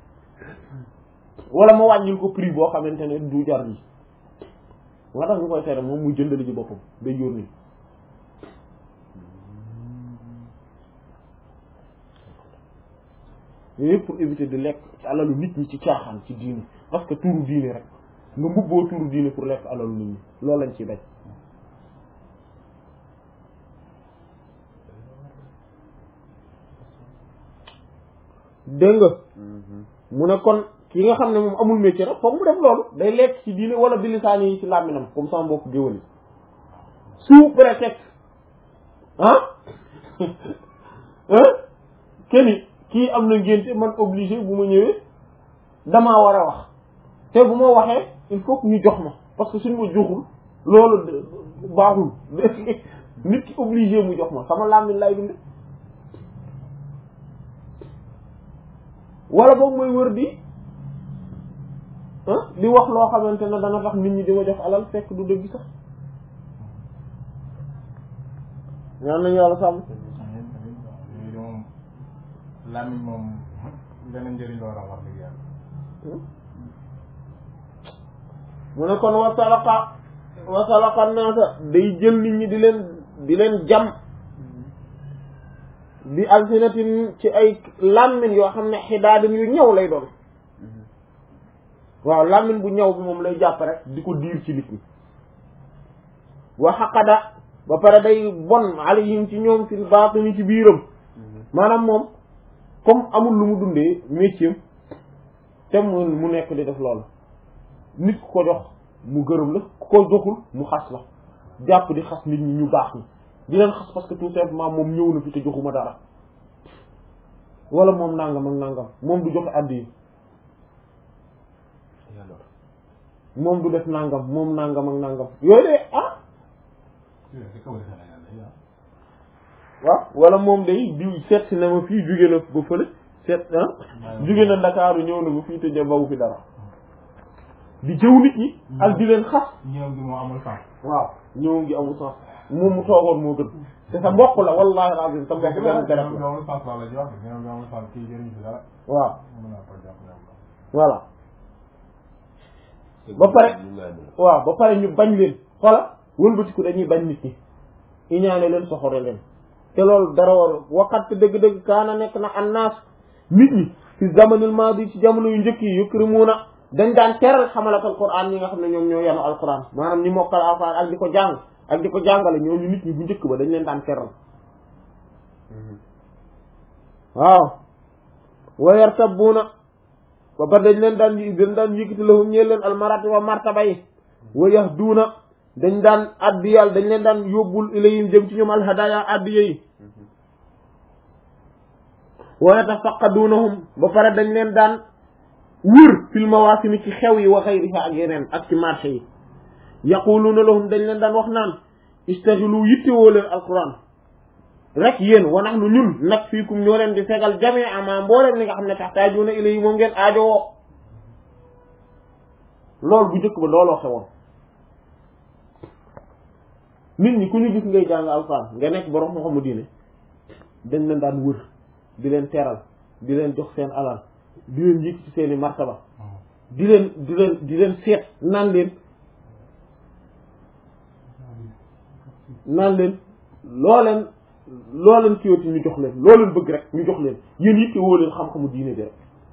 wala ma wàññil ko prix boo xamante ne du jar yi nga tax ñu koy tere moom muy jëndali ci boppam day yónni yooyu yëpp pour éviter di lekk ci alalu nit ñi ci caaxaan ci diine parce que turu diine rek nga mbubboo turu diine pour lekk alalu nit ñi loolu lañ ciy bañ dégg nga mu ne kon ki nga xam ne moom amul métier rek foog mu def loolu day lekk ci diine wala bilisaani yi ci làmminam comme sama mbokk géwël yi sous prétexte ah ah keni kii am na ngénte man obligé bu ma ñëwee damaa war a wax te bu ma waxee il faut que ñu jox ma parce que suñ ma joxul loolu de- baaxul nit ki obligé mu jox ma sama làmmiñ lay dund wala boog mooy wër di ah di wax loo xamante ne dana tax nit ñi di ma jox alal fekk du dëgg sax ñaan nañu yàlla sàmm yooyu de moom làmmiñ moom beneen njëriñ la war a wax dëgg yàlla mu ne kon wasalaqa wasalaqa naasa day jël nit ñi di leen di leen jam bi alsinatin ci ay làmmiñ yoo xam ne xidaadin yu ñëw lay doon waaw làmmiñ bu ñëw bi moom lay jàpp rek di ko diir ci nit ñi wa xaqada ba pare day bon alayhim ci ñoom fil baatini ci biiram maanaam moom comme amul lu mu dundee métier te mu mu nekk di def loolu nit ku ko jox mu gërëm la ku ko joxul mu xas la jàpp di xas nit ñi ñu baax ñi di leen xas parce que tout simplement moom ñëw na fi te joxuma dara wala moom nangam ak nangam moom du joxe àddi yi moom du def nangam moom nangam ak nangam yooyu de ah c'est kaw Sénégal day ah waaw wala moom day diw seet si na ma fii jóge na ba fële seet ah jóge na Ndakaaru ñëw na ba fii te ja bawu fi dara di jëw nit ñi ak di leen xas ñëw gi moo amul sens waaw ñëw ngi amul sens moom mu toogoon moo gën te sa mbokk la wallahi alazim sa mbokk benn garab ñëw gi la amul sens la la jox ñëw gi amul sens kii jëriñ si dara waaw mën naa ko jàpp yàlla voilà ba pare waaw ba pare ñu bañ leen xoola wëlbatiku dañuy bañ nit ñi iñaane leen soxore leen te loolu dara war waxat dëgg-dëgg kaana nekk na annaas nit ñi fi zamanil maadi ci jamono yu njëkk yi yukrimuuna dañ daan teral xamalat alquran ñi nga xam ne ñoom ñoo yanu alquran maanaam ñi mokkal alquran ak di ko jàng ak di ko jàngale ñooñu nit ñi bu njëkk ba dañ leen daan teral waaw wa yartabuuna ba pare dañ leen daan dañ daan yëkkati lahum ñeel leen almarati wa martaba yi wa yahduuna dañ daan addi yàlla dañ leen daan yóbbul ilayhim jëm ci ñoom alhadaya addiya yi wa yatafaqadunahum ba pare dañ leen daan wër fil mawasimi ci xew yi wa xayriha ak yeneen ak ci marché yi yaquluuna lahum dañ leen daan wax naan istaxilu yittewoo leen alquran rek yéen wa nahnu ñun nag fiikum ñoo leen di fegal jamee ama mbooleen li nga xam ne taxtaajuuna ilayhi moom ngeen aajowoo loolu bu njëkk ba looloo xewoon nit ñi ku ñu gis ngay jàng alquran nga nekk borom moo xamu diine dañ leen daan wër di leen teral di leen jox seen alal di leen yëg ci seeni martaba di leen di leen di leen seet naan leen naan leen loo leen loo leen kiiwati ñu jox leen loo leen bëgg rek ñu jox leen yéen yitte woo leen xam-xamu diine bi rek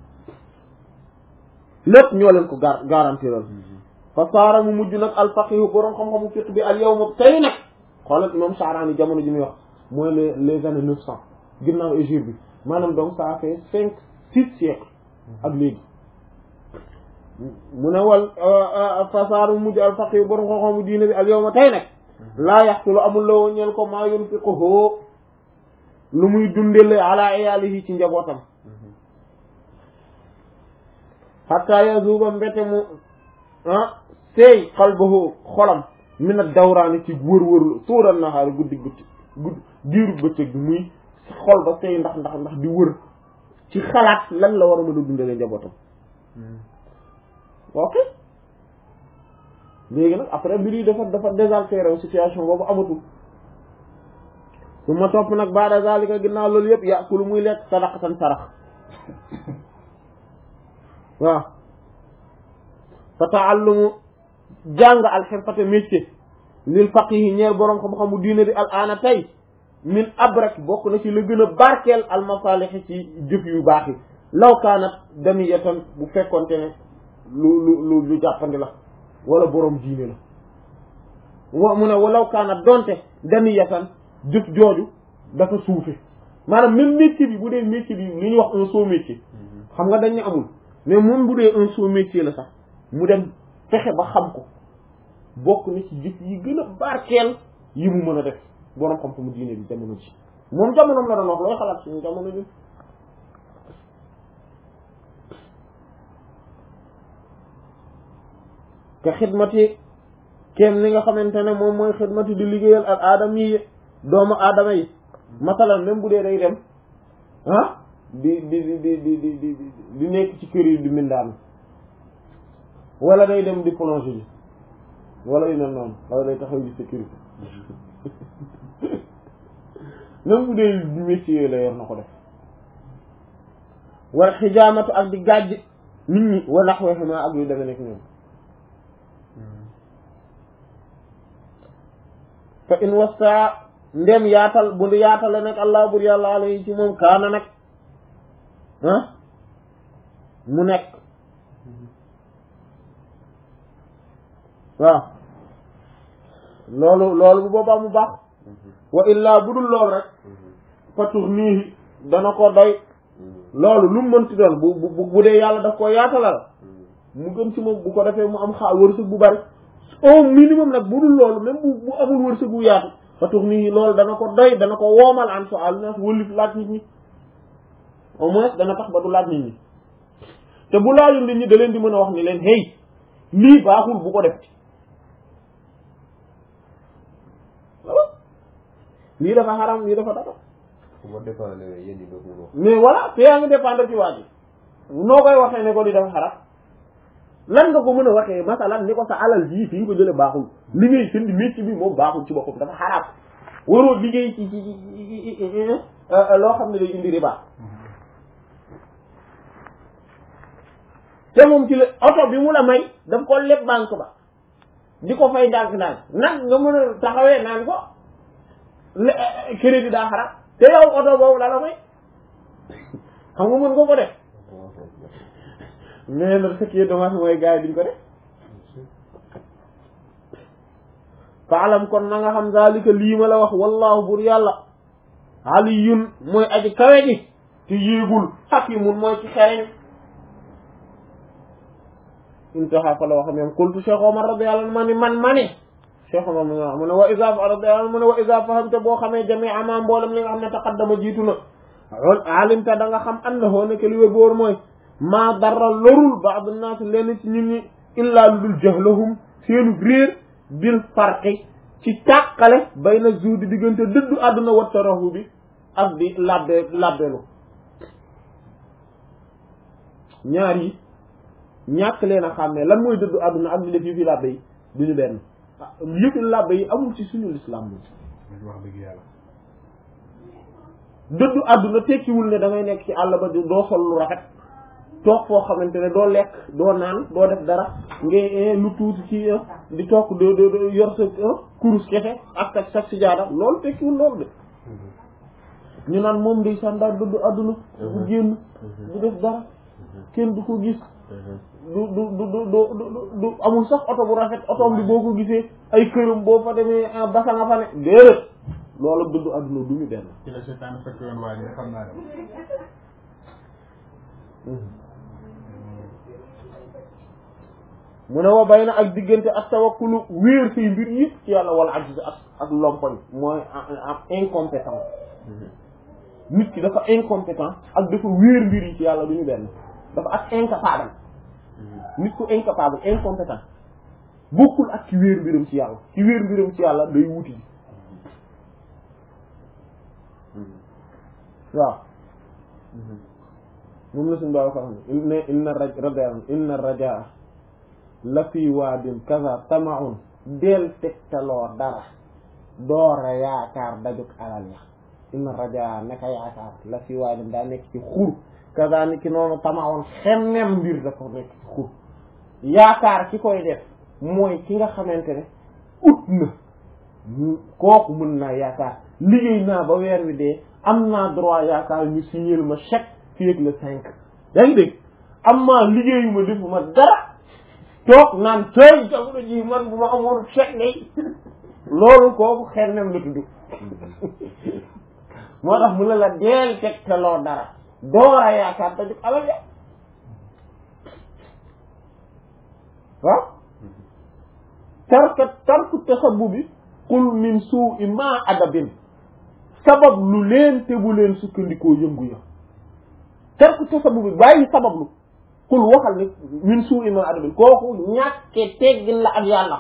lépp ñoo leen ko gar garanti lool fa saara mu mujj nag alfaqihu borom xam-xamu fiq bi al yawma tey nag xoolal moom Saaraani jamono ji muy wax mooy les les années neuf cent ginnaaw hégire bi maanaam donc ça fait cinq six siècles ak léegi mu ne wal fa saara mu mujj alfaqihu borom xam-xamu diine bi al yawma tey nag laa yaxsulu amul la woon ñeel ko maa yunfiquhu lu muy dundele ala iyaalihi ci njabootam hatta yazuba mbete mu ah seey qalbuhu xolam min ad-dawraani ci wër-wërlu tuural nahaari guddi guddi guddi diiru bëccëg bi muy xol ba seey ndax ndax ndax di wër ci xalaat lan la war a mën a dundalee njabootam ok léegi nag après mbir yi dafa dafa désaltéré wu situation boobu amatul su ma topp nag baada zalika ginnaaw loolu yëpp yàqulu muy lekk sadaqatan sarax waaw fa taallumu jàng alxirfate métier lil faqihi ñeel boroom xam-xamu diine di al aana tey min abrak bokk na ci la gën a barkeel al masalixi ci jëf yu baax yi law kaanat daniyatan bu fekkonte ne lu lu lu lu jàppandi la wala boroom diine la wa mu ne walaw kaanat donte daniyatan jëf jooju dafa suufe maanaam même métier bi bu dee métier bi li ñuy wax un sot métier xam nga dañ ne amul mais moom bu dee un sot métier la sax mu dem fexe ba xam ko bokk na ci jëf yi gën a barkeel yi mu mën a def boroom xam mu diine bi jamono ji moom jamonoom la doon wax looy xalaat suñu jamono ji te xidmati kenn li nga xamante ne moom mooy xidmati di liggéeyal ak aadam yi doomu aadama yi masalan même bu dee day dem ah di di di di di di di di nekk ci kër yi di mindaan wala day dem di plongé ji wala yu mel noonu wala day taxaw ji sécurité même bu dee métier la yor na ko def wala xijaamatu ak di gàjj nit ñi wala naxweexima ak yu deme nekk ñoom fa in wasta ndem yaatal bu yaatale nag allah bur yàlla alayhi ci moom kaana nag ah mu nekk waaw loolu loolu bu boobaa mu baax wa illaa bu dul lool rek fatur nii dana ko doy loolu lu mu mënti doon bu bu bu dee yàlla daf ko yaatalal mu gën ci moom bu ko defee mu am xaa wërsëg bu bari au minimum nag bu dul loolu même bu bu amul wërsëg bu yaatu fatur nii loolu dana ko doy dana ko woomal an so al nas wëlif laaj nit ñi au moins dana tax ba du laaj nit ñi te bu laajul nit ñi da leen di mën a wax ni leen hey lii baaxul bu ko def lii dafa xaram lii dafa dara fu ma dépendre yéen ñi doog mën wax. mais voilà te yaa ngi dépendre ci waa ji noo koy waxee ne ko di dafa xaram lan nga ko mën a waxee masalan ni ko sa alal jii fi nga ko jële baaxul li ngay sëndi métier bi moom baaxul ci boppam dafa xaraam waroo liggéey ci ci ci loo xam ne day indi riba te moom ci la oto bi mu la may daf ko leb banque ba di ko fay ndànk-ndànk nag nga mën a taxawee naan ko crédit daa xaraam te yow oto boobu la la may xam nga mën nga ko def mais nag ce qui est dommage mooy gars yi duñ ko def faalam kon na nga xam zalika lii ma la wax wallahu bur yàlla aliyun mooy aji kawe ji te yéegul hakimun mooy ci xereñ intaha fa la wax même qultu Cheikh Omar radiyallahu anhu ma ni man ma ni Cheikh Omar mu ne wa isa radiyallahu anhu mu ne wa isa fahamta boo xamee jamii ma mboolem li nga xam ne taqaddama jiitu na alimta da nga xam annahu nekk li wér boor mooy maa dara lorul ba'd an-nas leen ci nit ñi illaa lu dul jahlahum seenu réer bil farqi ci tàqale bayna zuhdi diggante dëddu àdduna wa tarahu bi ak di labbe labbelu ñaar yi ñàkk leen a xàmmee lan mooy dëddu àdduna ak di def yëfi labbe yi duñu benn yëfi labbe yi amul ci suñu l'islam moom wax dëgg yàlla dëddu àdduna tekkiwul ne da ngay nekk ci àll ba doo sol lu rafet toog foo xamante ne doo lekk doo naan doo def dara ngay lu tuuti ci di toog doo doo yor sa kurus kese ak ak sa sijaada loolu tekkiwul loolu de ñu naan moom day sàndaar dëddu àdduna bu génn du def dara kenn du ko gis du du du du du du amul sax oto bu rafet oto bi boo ko gisee ay këram boo fa demee basa nga fa ne déedéet loolu dëddu àdduna du ñu benn ci la seetaan fekk yoon waa ji xam naa ne mu ne wa bay na ak diggante ak tawakkulu wéer say mbir yëpp ci yàlla wala ajj ak ak lompoñ mooy am incompétent nit ki dafa incompétent ak dafa wéer mbir yi ci yàlla du ñu benn dafa ak incapable nit ku incapable incompétent bokkul ak ci wéer mbiram ci yàlla ci wéer mbiram ci yàlla day wuti ji waaw moom la suñu baaw ko xam ne inna raj rajan inna rajaa la fi waadin kaza tamaun del tegtaloo dara doora yaakaar dajuk alal ya inna rajaa naka yaakaar la fi waadin daa nekk ci xur kaza ni ki noonu tamaun xemmem mbir dafa nekk ci xur yaakaar ki koy def mooy ki nga xamante ne ut na kooku mën naa yaakaar liggéey naa ba weer wi dee am naa droit yaakaar ñu signer ma chèque fii ak le cinq yaa ngi dégg am maa liggéeyu ma defu ma dara toog naan tey jamono ji man bu ma amoon chèque day loolu kooku xennem la tudd moo tax mu ne la deel teg te loo dara doora yaakaar dajug alal ya waaw tarka tarku tasabu bi qul min suu'i ma adabin sabab lu leen te bu leen sukkandikoo yëngu ya tarku tasabu bi bàyyi sabablu qul waxal ni min suu'i ma adabin kooku ñàkke teggin la ak yàlla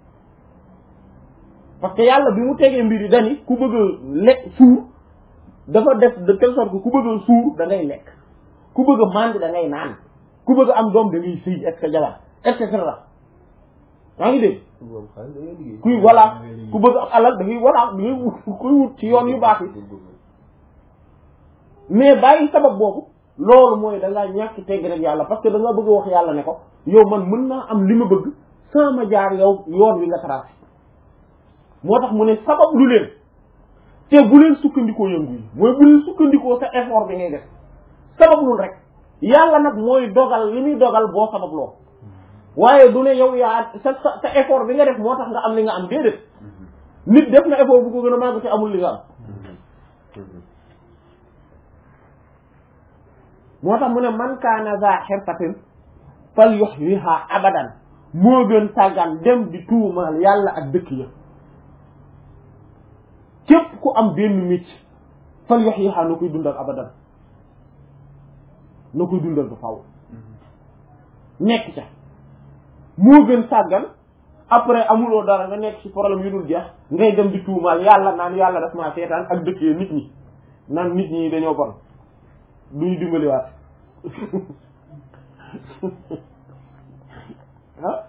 parce que yàlla bi mu tegee mbir yi dani ku bëgg a lekk suur dafa def de telle sorte que ku bëgg a suur da ngay lekk ku bëgg a màndi da ngay naan ku bëgg a am doom da ngay sëy et jabar et cetera yaa ngi dégg kuy voilà ku bëgg am alal da ngay voilà da ngay wut kuy wut ci yoon yu baax yi mais bàyyi sabab boobu loolu mooy da ngaa ñàkk tegg rek yàlla parce que da nga bëgg a wax yàlla ne ko yow man mën naa am li ma bëgg sans ma jaar yow yoon wi nga tracé moo tax mu ne sabab lu leen te bu leen sukkandikoo yëngu yi mooy bu leen sukkandikoo sa effort bi ngay def sabab lul rek yàlla nag mooy dogal li muy dogal boo sabab loo waaye du ne yow yaa sa sa sa effort bi nga def moo tax nga am li nga am déedéet nit def na effort bu ko gën a màgg te amul li nga am moo tax mu ne man kaana za xirfatin fal yuhyiha abadan moo gën sàggan dem di tuumaal yàlla ak dëkk ya képp ku am benn micc fal yuhyiha na koy dundal abadan na koy dundal ba faw nekk ca moo gën sàggan après amuloo dara nga nekk ci problème yu dul jeex ngay dem di tuumaal yàlla naan yàlla daf maa seetaan ak dëkk yi nit ñi naan nit ñi dañoo bon duñu dimbaliwaat ah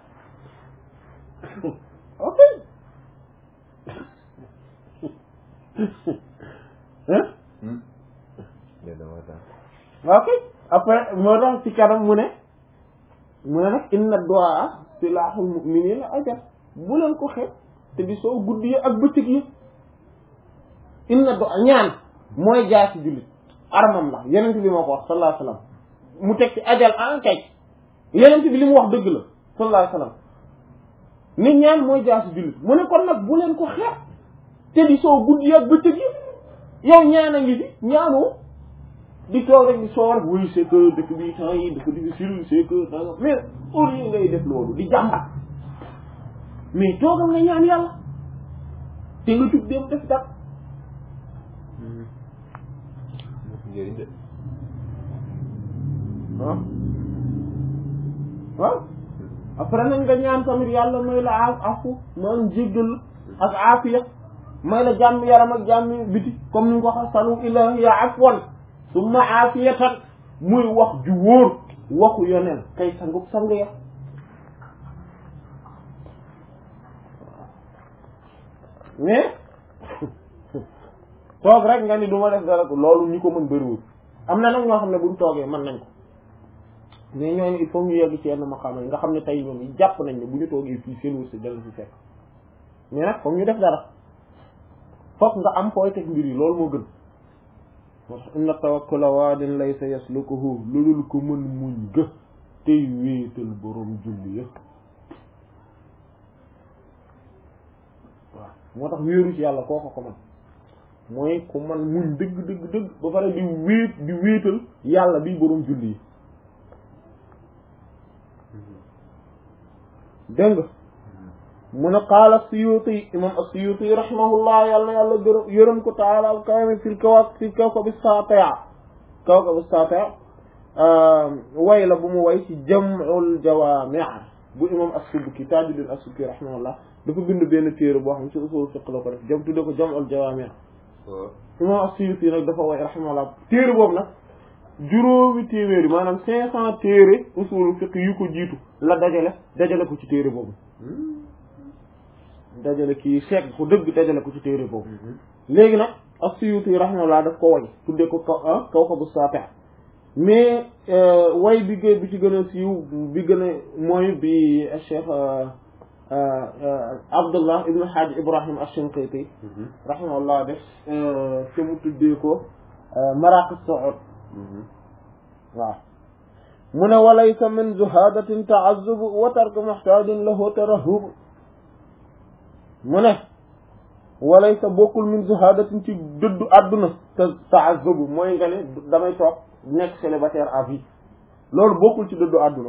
ok ok après moo tax ci kanam mu ne mu ne nag inna du'a silahul mu'minina ajab bu leen ko xeeb te di soo guddi yi ak bëccëg yi inna du'a ñaan mooy jaasi jullit armam la yenent bi moo ko wax sallallahu alayhi wasallam mu teg ci ajal en kay yenent bi li mu wax dëgg la sallallahu alayhi wasallam ni ñaan mooy jaasi jullit mu ne kon nag bu leen ko xeeb te di soo guddi yi ak bëccëg yi yow ñaan a ngi fi ñaanoo di toog rek di soo rek oui c'est que dëkk bi temps yi dafa difficile c'est que danga mais au lieu ngay def loolu di jàmbat mais toogal nga ñaan yàlla te nga jug dem def dara waaw waaw après nañ nga ñaan tamit yàlla may la a afu man jéggal ak aafiya may la jàmm yaram ak jàmm biti comme ni nga ko wax salu ilahiya afwan summa aafiyatan muy wax ju wóor waxu yoneen kay sangub sang ya mais toog rek nga ni du ma def dara ko loolu ñi ko mën bëriwul am na nag ñoo xam ne buñ toogee mën nañ ko mais ñooñu il faut ñu yegg ci yenn ma xam nga xam ne tey ñoom yi jàpp nañ ne bu ñu toogee fii seen wërsëg dana fi fekk mais nag foog ñu def dara foog nga am fooy teg mbir yi loolu moo gën moo tax inna tawakkula waadin laysa yaslukuhu lu dul ko mën muñ gë tey wéetal borom julli ya waaw moo tax wéeru ci yàlla kooko ko man mooy ku man muñ dëgg dëgg dëgg ba pare di wéet di wéetal yàlla bi borom julli yi dégg nga mu ne qaala Suyuti imam as-Suyuti rahimahullah yàlla na yàlla gërëm yërëm ko taala al kawami fil kawa fil kawkab as-saatia kawkab as-saatia way la bu mu way ci jam'ul jawaami' bu imam as-Subki Tajuddin as-Subki rahimahullah dafa bind benn téere boo xam ci usul fiqh la ko def jam tudde ko jam'ul jawaami' waaw imam as-Suyuti nag dafa way rahimahullah téere boobu nag juróomi téeméeri maanaam cinq cent téere usul fiqh yu ko jiitu la dajale dajale ko ci téere boobu dajale kii seeg ko dëgg dajale ko ci téere boobu léegi nag as-Suyuti rahimahullah daf ko way tudde ko kaw ah Kawkabu Saafi' mais way bi gë bi ci gën a siiw bi gën a mooy bi Cheikh Abdullah ibn Hajj Ibrahim ash-Shinqiti rahimahullah def te mu tuddee ko Maraqi Su'ud waaw mu ne walaysa min zuhadatin ta'azzub wa tarku muhtajin lahu tarahhub mu ne walaysa bokkul min zuhadatin ci dëddu àdduna te ta'azzub mooy nga ne damay toog nekk célibataire à vie loolu bokkul ci dëddu àdduna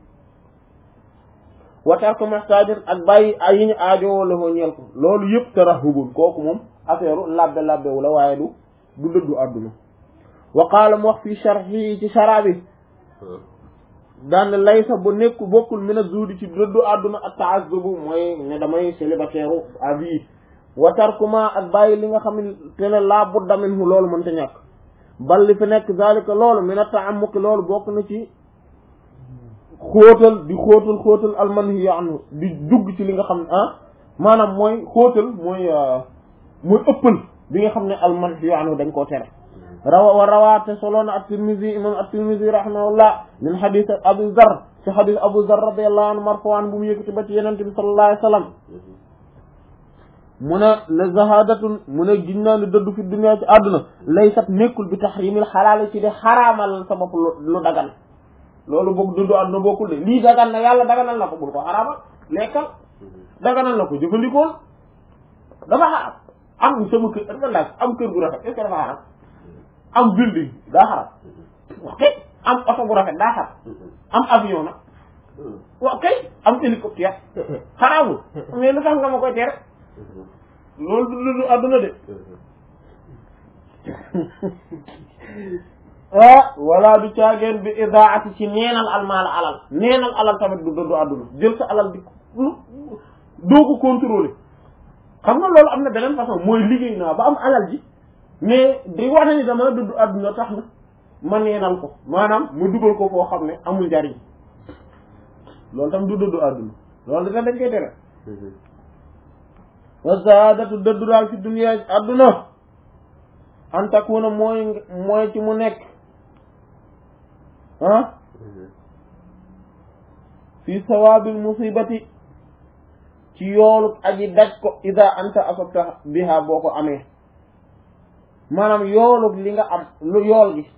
wa tarku muhtajin ak bàyyi ay yi ñu aajowoo lahu ñeel ko loolu yëpp tarahhubun kooku moom affaire labbe labbewu la waaye du du dëddu àdduna wa qaala mu wax fii sharhi ci shara bi daan laysa bu nekk bokkul min az-zuhdi ci dëddu àdduna ak ta'azzubu mooy ne damay célibataire à vie wa tarkuma ak bàyyi li nga xam te ne laa budda minhu loolu mënta ñàkk bal li fi nekk zalika loolu min at-ta'ammuq loolu bokk na ci xóotal di xóotal xóotal almanhi anhu di dugg ci li nga xam ne ah maanaam mooy xóotal mooy mooy ëppal bi nga xam ne almanhi anhu dañ koo tere rawa wa rawaate soloona at-Tirmidhi imam at-Tirmidhi rahimahullah min hadith Abu Dharr ci hadith Abu Dharr radiyallahu anhu marfu'an bu mu yëkkati ba ci Yonent bi sallallahu alayhi wasallam mu ne la zahadatun mu ne giñ naa ne dëddu fi dunya ci àdduna laysat nekkul bi tahrimil xalaal ci de xaraamal sa bopp lu dagan loolu boog dëddu àdduna bokkul de lii dagan na yàlla daganal na ko bul ko xaraamal lekkal daganal na ko jëfandikool dafa xaraam am sama kër dafa laaj am kër gu rafet est-ce que dafa xaraam am building daa xaram ok am oto bu rafet daa xaram am avion nag ok am hélicoptère xaraamul mais lu tax nga ma koy tere loolu du du àdduna de ah wala du caageen bi idaati ci neenal almaal alal neenal alal tamit du du àdduna jël sa alal di lu doo ko contrôler xam nga loolu am na beneen façon mooy liggéey naa ba am alal ji mais di wane ni dama dudd àdduna tax na ma neenal ko maanaam ma dugal ko foo xam ne amul njariñ loolu tam du dudd àdduna loolu da dañ koy tere wa zaadatu dëddu daal fi dunya àdduna an takuna mooy mooy ci mu nekk ah fi sawaabil musibati ci yoolu aji daj ko ida anta asabta biha boo ko amee maanaam yoolu li nga am lu yool gi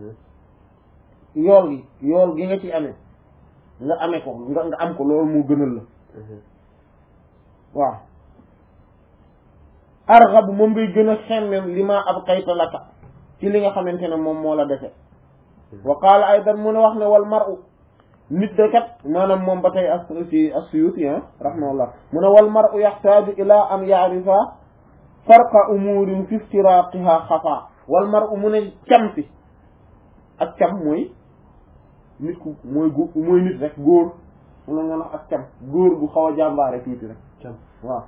yool gi yool gi nga ci amee nga amee ko nga nga am ko loolu moo gënal la waaw arxabu moom ngay gën a xemmem li ma ab xayta laka ci li nga xamante ne moom moo la defe wa qaala aydan mu ne wax ne wal mar'u nit de kat maanaam moom ba tey as ci as-Suyuti rahimahullah mu ne wal mar'u yaxtaaju ila an ya'rifa farqa umurin fi iftiraqiha xafa wal mar'u mu ne cam fi ak cam mooy nit ku mooy gu mooy nit rek góor mu la nga wax ak cam góor gu xaw a jàmbaare tuuti rek cam waaw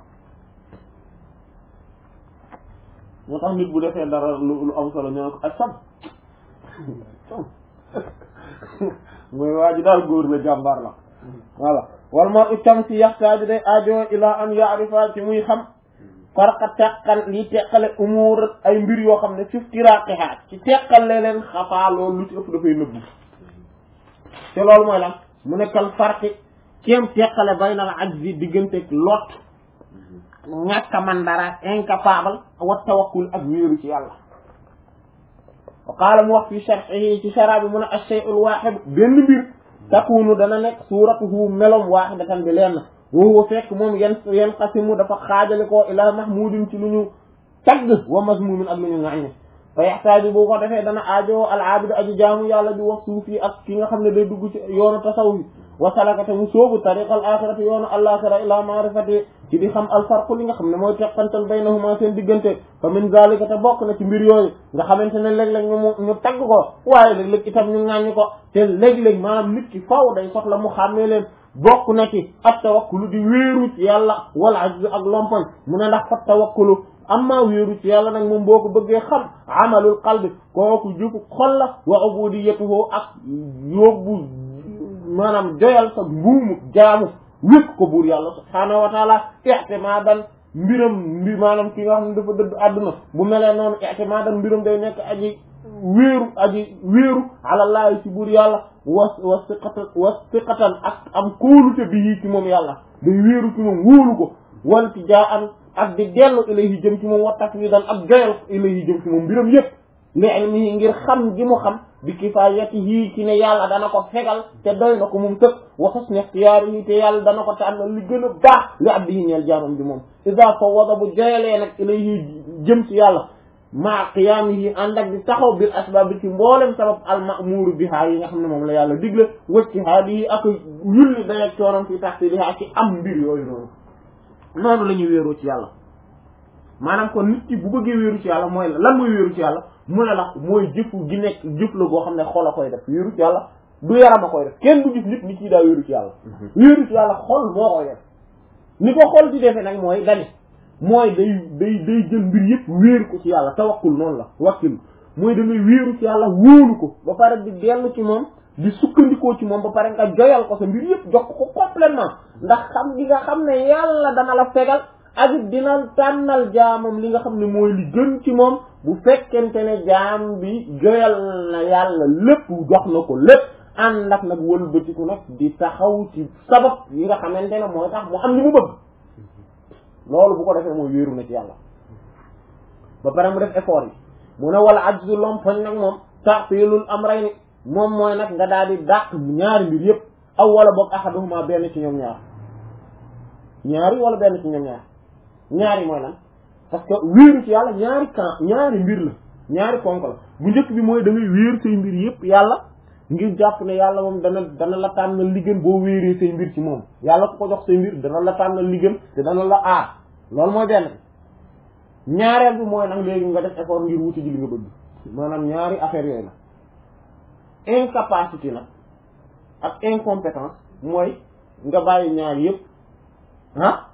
moo tax nit bu defee dara lu lu am solo ñoo ko ak cam cam mooy waa ji daal góor la jàmbaar la voilà wal mar'u cam si yaxtaaju day aajo ila an ya'rifa ci muy xam farqa teqal li teqale umuur ay mbir yoo xam ne fi iftiraqiha ci teqale leen xafaa loolu lu ci ëpp dafay nëbbu te loolu mooy lan mu nekkal farqi kéem teqale baynal ajzi digganteeg lot ñàkk a man dara incapable wa tawakkul ak wéeru ci yàlla wa qaala mu wax fi sharhihi ci shara bi mu ne ash-shay'ul wahid benn mbir takunu dana nekk suuratuhu melom wahidatan bi lenn woowu fekk moom yan yan xasimu dafa xaajale ko ila mahmudin ci lu ñu tagg wa mazmumin ak lu ñu ŋàññe fa yaxtaaju bu ko defee dana aajo al aabidu aji jaamu yàlla di wax suufi ak ki nga xam ne day dugg ci yoonu tasawuf wa salakate mu sóobu tariqal axirati yoonu alaxira ila maarifati ci di xam alfarqu li nga xam ne mooy teqantal baynahuma seen diggante fa min zalika te bokk na ci mbir yooyu nga xamante ne léeg-léeg ñu mu ñu tagg ko waaye léeg-léeg itam ñu ŋàññi ko te léeg-léeg maanaam nit ki faw day soxla mu xàmmee leen bokk na ci at tawakkulu di wéeru ci yàlla wala ajzu ak lompoñ mu ne ndax fa tawakkulu amma wéeru ci yàlla nag moom boo ko bëggee xam amalul qalbi kooku jufu xol la wa ubudiyatuhu ak yóbbu maanaam joyal sa mbuumu jaamu wékk ko buur yàlla subhaanahu wa taala i'timadan mbiram mbi maanaam ki nga xam ne dafa dëdd àdduna bu melee noonu i'timadan mbiram day nekk aji wéeru aji wéeru alallaahi ci buur yàlla was wasiqatan wasiqatan ak am kóolute bi yii ci moom yàlla day wéeru ci moom wóolu ko wanti jaa an ak di dellu ilayhi jëm ci moom wa tafwidan ak joyal ilayhi jëm ci moom mbiram yépp li ilmihi ngir xam gi mu xam bi kifayatihi ci ne yàlla dana ko fegal te doy na ko moom tëg wa husni ixtiyaarihi te yàlla dana ko tànnal li gën a baax li abdihi ñeel jaamam bi moom ida fawwada bu joyalee nag ilayhi jëm ci yàlla maa qiyaamihi ànd ak di taxaw bil asbaab bi ci mboolem sabab al ma'muuru bihaa yi nga xam ne moom la yàlla digle wajtihaadihi ak yulli dayak coonam fi tahsilihaa ci am mbir yooyu noonu noonu la ñuy wéeroo ci yàlla maanaam kon nit ki bu bëggee wéeru ci yàlla mooy la lan mooy wéeru ci yàlla mu ne la mooy jëfu gi nekk jëf la goo xam ne xol a koy def wéeru ci yàlla du yaram a koy def kenn du gis nit nit ki daa wéeru ci yàlla wéeru ci yàlla xol moo koy def ni ko xol di defee nag mooy dani mooy day day day jël mbir yëpp wéeru ko ci yàlla tawakkul noonu la wakkil mooy da ngay wéeru ci yàlla wóolu ko ba pare di dellu ci moom di sukkandikoo ci moom ba pare nga joyal ko sa mbir yëpp jox ko complètement ndax xam gi nga xam ne yàlla dana la fegal ak it dina tànnal jaamam li nga xam ne mooy li gën ci moom bu fekkente ne jaam bi joyal na yàlla lépp jox na ko lépp ànd ak nag wëlbatiku nag di taxaw ci sabab yi nga xamante ne mooy tax mu am li mu bëgg loolu bu ko defee mooy wéeru na ci yàlla ba pare mu def effort yi mu ne wala ajzu lompoñ nag moom ta'tilul amrayni moom mooy nag nga daal di dàq ñaari mbir yëpp aw wala boog ahaduhuma benn ci ñoom ñaar ñaari wala benn ci ñoom ñaar ñaari mooy lan parce que wéeru ci yàlla ñaari camp ñaari mbir la ñaari ponk la bu njëkk bi mooy da ngay wéeru say mbir yëpp yàlla ngir jàpp ne yàlla moom dana dana la tànnal li gën boo wéeree say mbir ci moom yàlla ku ko jox say mbir dana la tànnal li gën te dana la aar loolu mooy benn ñaareel bi mooy nag léegi nga def effort ngir wuti ji li nga bëgg maanaam ñaari affaire yooyu la incapacité nag ak incompétence mooy nga bàyyi ñaar yëpp ah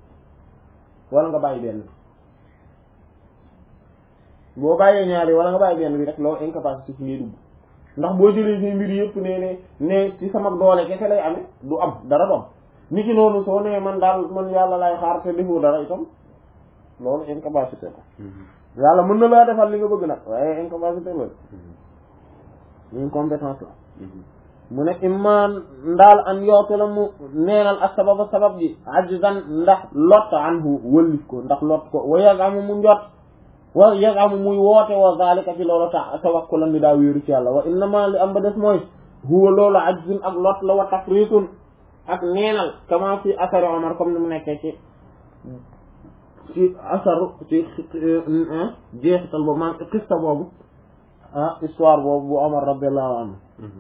wala nga bàyyi benn bi boo bàyyee ñaar yi wala nga bàyyi benn bi rek loolu incapacité ci ngay dugg ndax boo jëlee say mbir yëpp ne ne ne ci sama doole kese lay amee du am dara doom ni ki noonu soo nee man daal man yàlla lay xaar te defu dara itam loolu incapacité la yàlla mën na laa defal li nga bëgg nag waaye incapacité la incompétence la mu ne imman ndaal an yoote la mu neenal ak sababa sabab ji ajzan ndax lot anhu wëllif ko ndax lot ko wa yagamu mu njot wa yagamu muy woote wa zalika ci loolu tax tawakkulan ni daa wéeru ci yàlla wa innama li am ba des mooy huwa loolu ajzun ak lot la wa tafritun ak neenal kama fi asari omar comme ni mu nekkee ci ci asaru ci jeexital boobu man xista boobu ah histoire boobu bu omar radiallahu anhu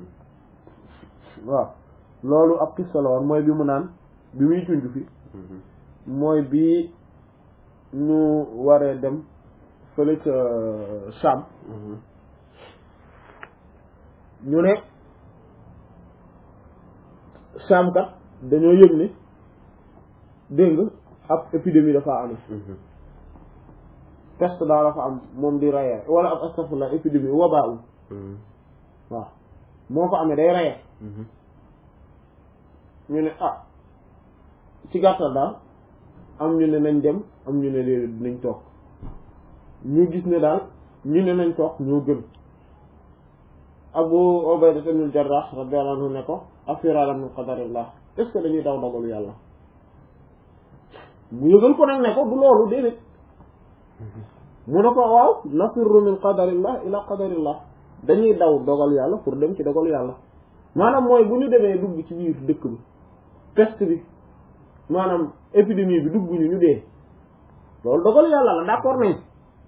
waaw loolu ab xista la woon mooy bi mu naan bi muy junj fi mooy bi ñu waree dem fële ca Sham ñu ne Sham kat dañoo yëg ne dégg nga ab épidémie dafa am peste daa dafa am moom di rayee wala ab astafurlah épidémie wabaa u waaw moo ko amee day rayee ñu ne ah ci gàttal daal am ñu ne nañ dem am ñu ne léegi dinañ toog ñu gis ne daal ñu ne nañ toog ñoo gën Abu Ubayda ibn Jarrah radiyallahu anhu ne ko afirara min qadarillah est-ce que dañuy daw dogalu yàlla mu yëgal ko nag ne ko du loolu déedéet mu ne ko waaw nafirru min qadarillah ila qadarillah dañuy daw dogal yàlla pour dem ci dogalu yàlla maanaam mooy bu ñu demee dugg ci biir dëkk bi peste bi maanaam épidémie bi dugg ñu ñu dee loolu dogalu yàlla la d'accord nañ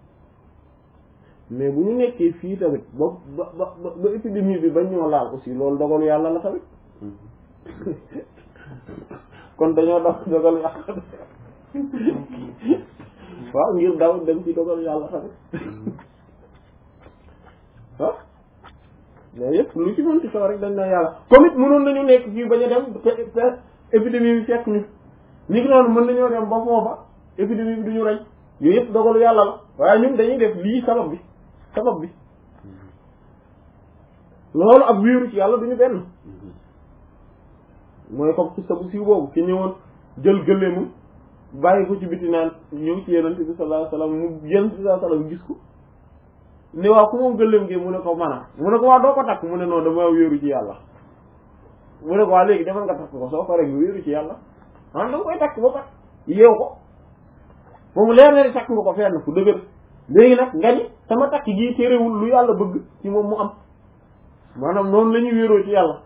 mais bu ñu nekkee fii tamit ba ba ba ba épidémie bi bañ ñoo laal aussi loolu dogalu yàlla la tamit kon dañoo dox dogal yàlla waaw ngir daw dem ci dogal yàlla tamit ah mais yëpp lu ci mën ci xew rek dañ na yàlla comme it mënoon nañu nekk fii bañ a dem te te épidémie bi fekk ñu ni ki noonu mën nañoo dem ba foofa épidémie bi duñu rey yooyu yëpp dogalu yàlla la waaye ñun dañuy def lii sabab bi sabab bi loolu ak wéeru ci yàlla duñu benn mooy comme ci sabu siiw boobu ki ñëwoon jël gëléemam bàyyi ko ci biti naan ñëw ci yenente bi sallallahu alayhi wasallam mu yenente bi sallallahu alayhi wasallam gis ko ne waaw ku moom gëléem gi mu ne ko mana mu ne ko waa doo ko takk mu ne non dama wéeru ci yàlla mu ne ko waa léegi demal nga takk ko soo paree nga wéeru ci yàlla ah da nga koy takk ba pat yeew ko ba mu leer na ni takk nga ko fenn fu dëgër léegi nag nga ni sama takk gii téerewul lu yàlla bëgg ci moom mu am maanaam noonu la ñuy wéeroo ci yàlla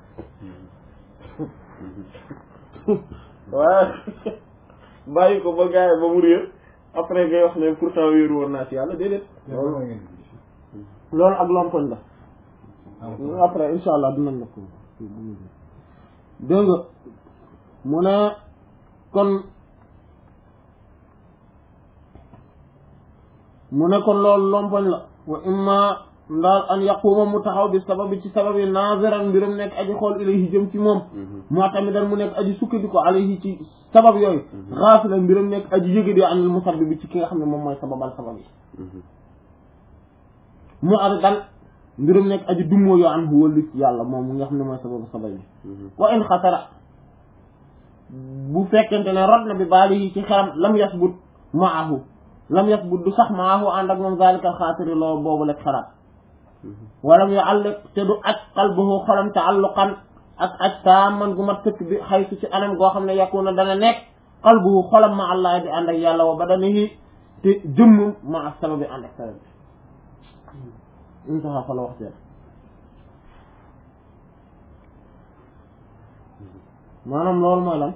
waaye bàyyi ko ba gaay ba mu réer après ngay wax ne pourtant wéeru woon naa ci yàlla déedéet loolu ak lompoñ la après insha allah dinañ la ko dégg nga mu ne kon mu ne kon loolu lompoñ la wa imma ndaal an yaquma mu taxaw bi sababi ci sababi naziran mbirum nekk aji xool ilayhi jëm ci moom moo tamit dan mu nekk aji sukkandiku alayhi ci sabab yooyu xaafila mbirum nekk aji yëge di anil musabbi bi ci ki nga xam ne moom mooy sababal sabab yi mu ar dan mbirum nekk aji dummoo yoo an hu wëllu yàlla moom mu nga xam ne mooy sababu sabab yi wa in xatara bu fekkente ne rod na bi baali yi ci xelam lam yasbut maahu lam yasbut du sax maahu ànd ak moom zalikal xaatiri loolu boobu lekk xalaat walam yu àlliq te du aj qalbuhu xolam taalluqan ak aj taaman gu mat sëkk bi xaytu ci anam goo xam ne yakuna dana nekk qalbuhu xolam ma allah di ànd ak yàlla wa badanihi te jëmmum ma ak sababi ànd ak sabab bi intaha fa la wax seen maanaam loolu mooy lan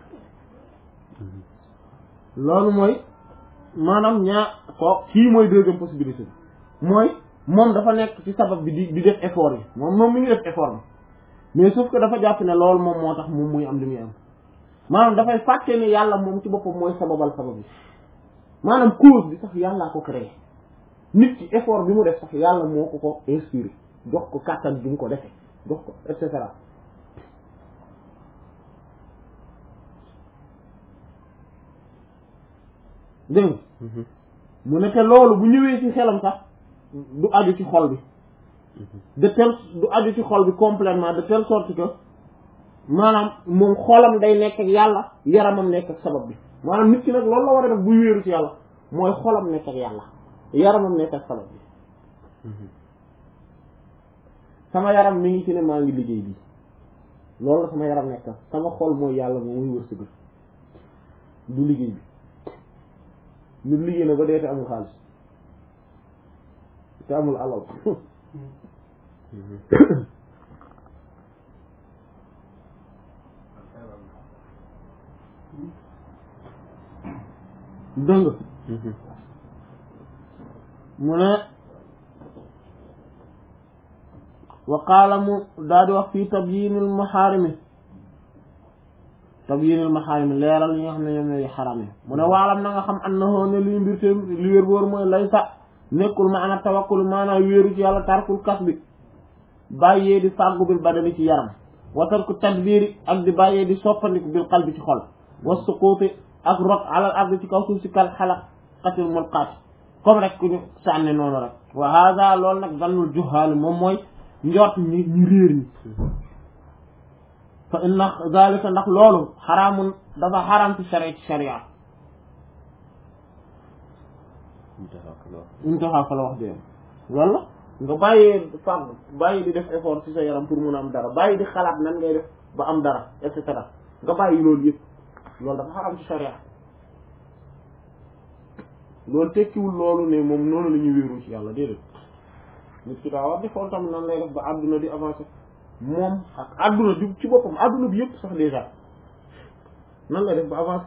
loolu mooy maanaam ñaa ko kii mooy deuxième possibilité bi mooy moom dafa nekk ci sabab bi di di def effort yi moom moom mi ngi def effort bi mais sauf que dafa jàpp ne loolu moom moo tax moom muy am li muy am maanaam dafay fàtte ne yàlla moom ci boppam mooy sababal sabab bi maanaam cause bi sax yàllaa ko créé nit ci effort bi mu def sax yàlla moo ko ko inspiré jox ko kàttan bi mu ko defee jox ko et cetera dégg mu ne te loolu bu ñëwee ci xelam sax du aju ci xol bi de telle du aju ci xol bi complètement de telle sorte que maanaam moom xolam day nekk ak yàlla yaramam nekk ak sabab bi maanaam nit ki nag loolu la war a def buy wéeru ci yàlla mooy xolam nekk ak yàlla yaramam nekk ak sabab bi sama yaram mi ngi ci ne maa ngi liggéey bi loolu la sama yaram nekk sama xol mooy yàlla moo muy wërsëgal du liggéey bi nit liggéey na ba dee te amul xaalis te amul alal dëng mu ne wa qaala mu daal di wax fii tabyinil maxaarimi tabyinil maxaarimi leeral yi nga xam ne ñoom ñooy xaram yi mu ne waalam na nga xam annahu ne luy mbir te li wér boor mooy lay sa nekkul maana tawakkul maanaam wéeru ci yàlla tarkul kas bi bàyyee di fàggu bil badani ci yaram wa tarku tadbiri ak di bàyyee di soppandiku bil qalbi ci xol wa suquuti ak rot alal ardi ci kaw suuf si kal xalaqatil mulqaati comme rek ku ñu sànni noonu rek wa hada loolu nag dannul juhaali moom mooy njort ñi ñu réer ñi fa inna zalika ndax loolu xaraamun dafa xaraam ci sharia ci sharia intaha fa la wax dee loolu la nga bàyyee fàgg bàyyi di def effort ci sa yaram pour mun a am dara bàyyi di xalaat nan ngay def ba am dara et cetera nga bàyyi loolu yëpp loolu dafa xaram ci sharia loolu tekkiwul loolu ne moom noonu la ñuy wéeru ci yàlla déedéet nit ki daa war di xool tamit nan lay def ba àdduna di avancer moom ak àdduna di ci boppam àdduna bi yëpp sax déjà nan lay def ba avancer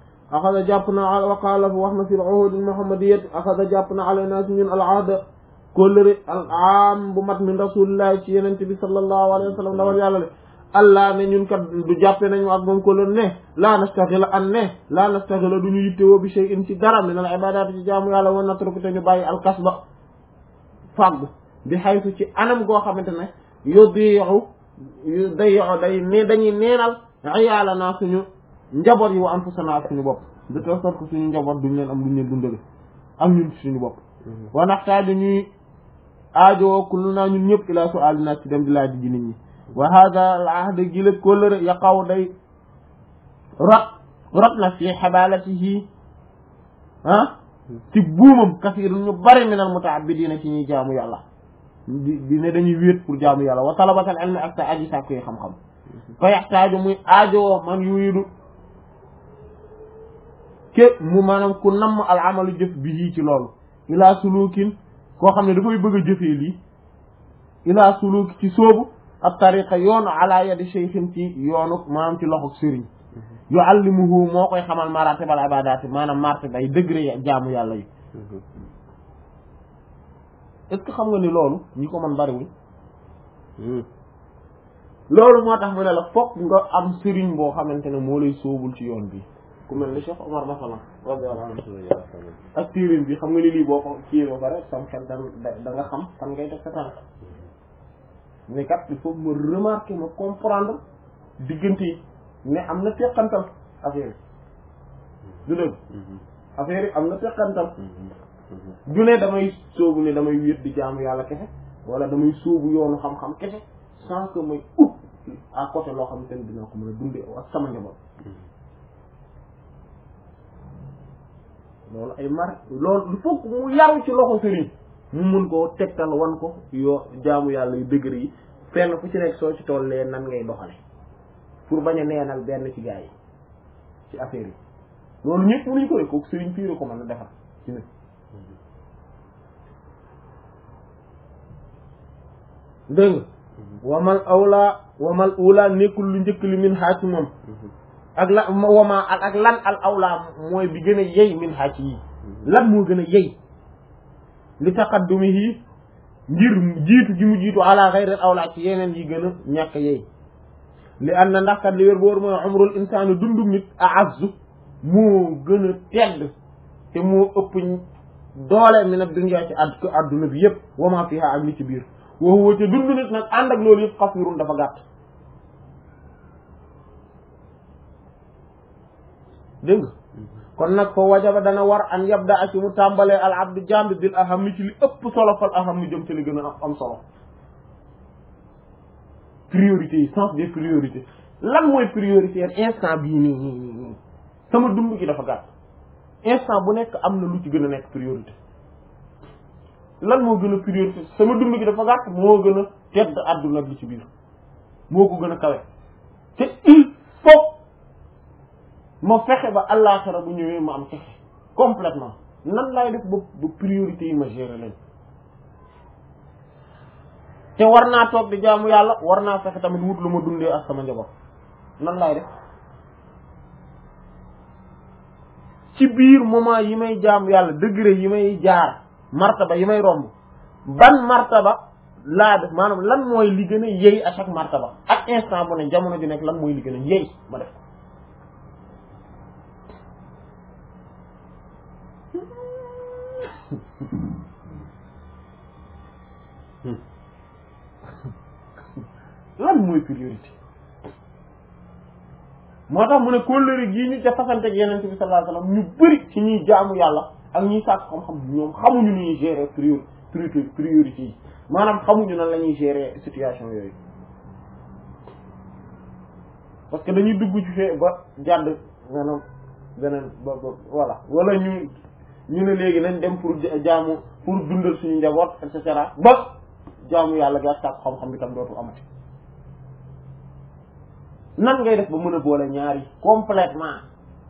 axada jàpp na waqaala wax na fi l uhud al muhammadiyat axada jàpp na alayna si ñun al ahda kóllëre al am bu mat min rasulillahi ci yenente bi sallallahu alayhi wa sallam dawal yàlla le allah ne ñun kat du jàppe nañu ak moom kóllëre ne la nastaxila an ne la nastaxila du ñu yittewoo bi shay'in ci dara min al ibadati ci jaamu yàlla wan natruku te ñu bàyyi al kasba fàggu bi xaytu ci anam goo xamante ne yudiu yu dayu day ne dañuy neenal ayaala naa suñu njaboot yi wa anfusana ak suñu bopp de telle sorte que suñu njaboot duñ leen am luñ leen dundale ak ñun suñu bopp wa naxtaaju ñuy aajowoo kullu naa ñun ñëpp ilaa su alinaa ci dem di laaj ji nit ñi wa hada al ahd gi la kóllëre yaqaw day rot rot na fi xabalatihi ah ci buumam kasiir ñu bari minal mutaabidina ci ñuy jaamu yàlla di di ne dañuy wéet pour jaamu yàlla wa talabatal ilmi ak sa aji sàkku yi xam-xam fa yaxtaaju muy aajowoo man yuridu ke mu maanaam ku namm al amalu jëf bi yii ci loolu ilaa sulukin koo xam ne dafay bëgg a jëfee lii ilaa suluk ci sóobu ab tariqa yoonu ala yadi cheikhin ci yoonu maanaam ci loxo sëriñ yuallimuhu moo koy xamal maratibal ibadaati maanaam martaba ay degré jaamu yàlla yi est-ce que xam nga ni loolu ñi ko mën bariwul loolu moo tax mu ne la fokk nga am sëriñ boo xamante ne moo lay sóobul ci yoon bi ku mel ni Cheikh Omar masalan radiyallahu anhu ak téeréem bi xam nga ni lii boo ko kii ba pare sam xel da da nga xam fan ngay def sa tànk mais kat il faut ma remarquer ma comprendre diggante yi ne am na teqantal affaire yi du dëgg affaire yi am na teqantal du ne damay sóobu ne damay wéet di jaamu yàlla kese wala damay sóobu yoonu xam-xam kese sans que may ut à côté loo xamante ne dina ko mën a dundee ak sama njaboot loolu ay mar loolu il faut que mu yaru ci loxo sëriñ mu mun koo tegtal wan ko yoo jaamu yàlla yu dëgër yi fenn fu ci nekk soo ci tollee nan ngay doxale pour bañ a neenal benn ci gaa yi ci affaire yi loolu ñëpp mënuñu ko def kooku sëriñ piire ko mën a defar ci nit dégg nga wamal awla wamal ula nekkul lu njëkk li min xaaj ci moom ak la wama ak ak lan al awla mooy bi gën a yey min xaaj yi lan moo gën a yey li taqaddumihi ngir jiitu gi mu jiitu ala xayril awla ci yeneen yi gën a ñàkk yey li an na ndax kat li wér boor mooy umrul insaani dundum nit a'azzu moo gën a tedd te moo ëpp doole mi nag dunya ci ad adduna bi yëpp wama fiha ak li ci biir wa huwa te dund nit nag ànd ak loolu yëpp xasirun dafa gàtt dégg nga kon nag fa wajaba dana war an yabda ak mu tàmbalee al abdu jambi bil aham ni ci li ëpp solo fal aham ni jëm ci li gën a am solo priorité yi sens des priorités lan mooy priorité instant bii nii nii nii nii sama dund gi dafa gàtt instant bu nekk am na lu ci gën a nekk priorité lan moo gën a priorité sama dund gi dafa gàtt moo gën a tedd àdduna bi ci biir moo ko gën a kawe te il faut ma fexe ba àllaaxira bu ñëwee ma am fexe complètement nan laay def ba ba priorité yi ma gérer leen te war naa toog di jaamu yàlla war naa fexe tamit wut lu ma dundee ak sama njaboot nan laay def ci biir moment yi may jaamu yàlla degré yi may jaar martaba yi may romb ban martaba laa def maanaam lan mooy li gën a yey à chaque martaba ak instant bu ne jamono ju nekk lan mooy li gën a yey ma def lan mooy priorité moo tax mu ne kóllëre gii ñu ca fasante ak yeneen bi sallallahu alayhi wasallam ñu bëri ci ñuy jaamu yàlla ak ñuy sàkk xam-xam ñoom xamuñu ni ñuy gérer priori priorité yi maanaam xamuñu nan la ñuy gérer situation yooyu parce que dañuy dugg ci fee ba jàdd maanaam beneen ba ba voilà wala ñu ñu ne léegi nañ dem pour jaamu pour dundal suñu njaboot et cetera ba jaamu yàlla gi ak sàkk xam-xam bi tam dootu amati nan ngay def ba mën a boole ñaari complètement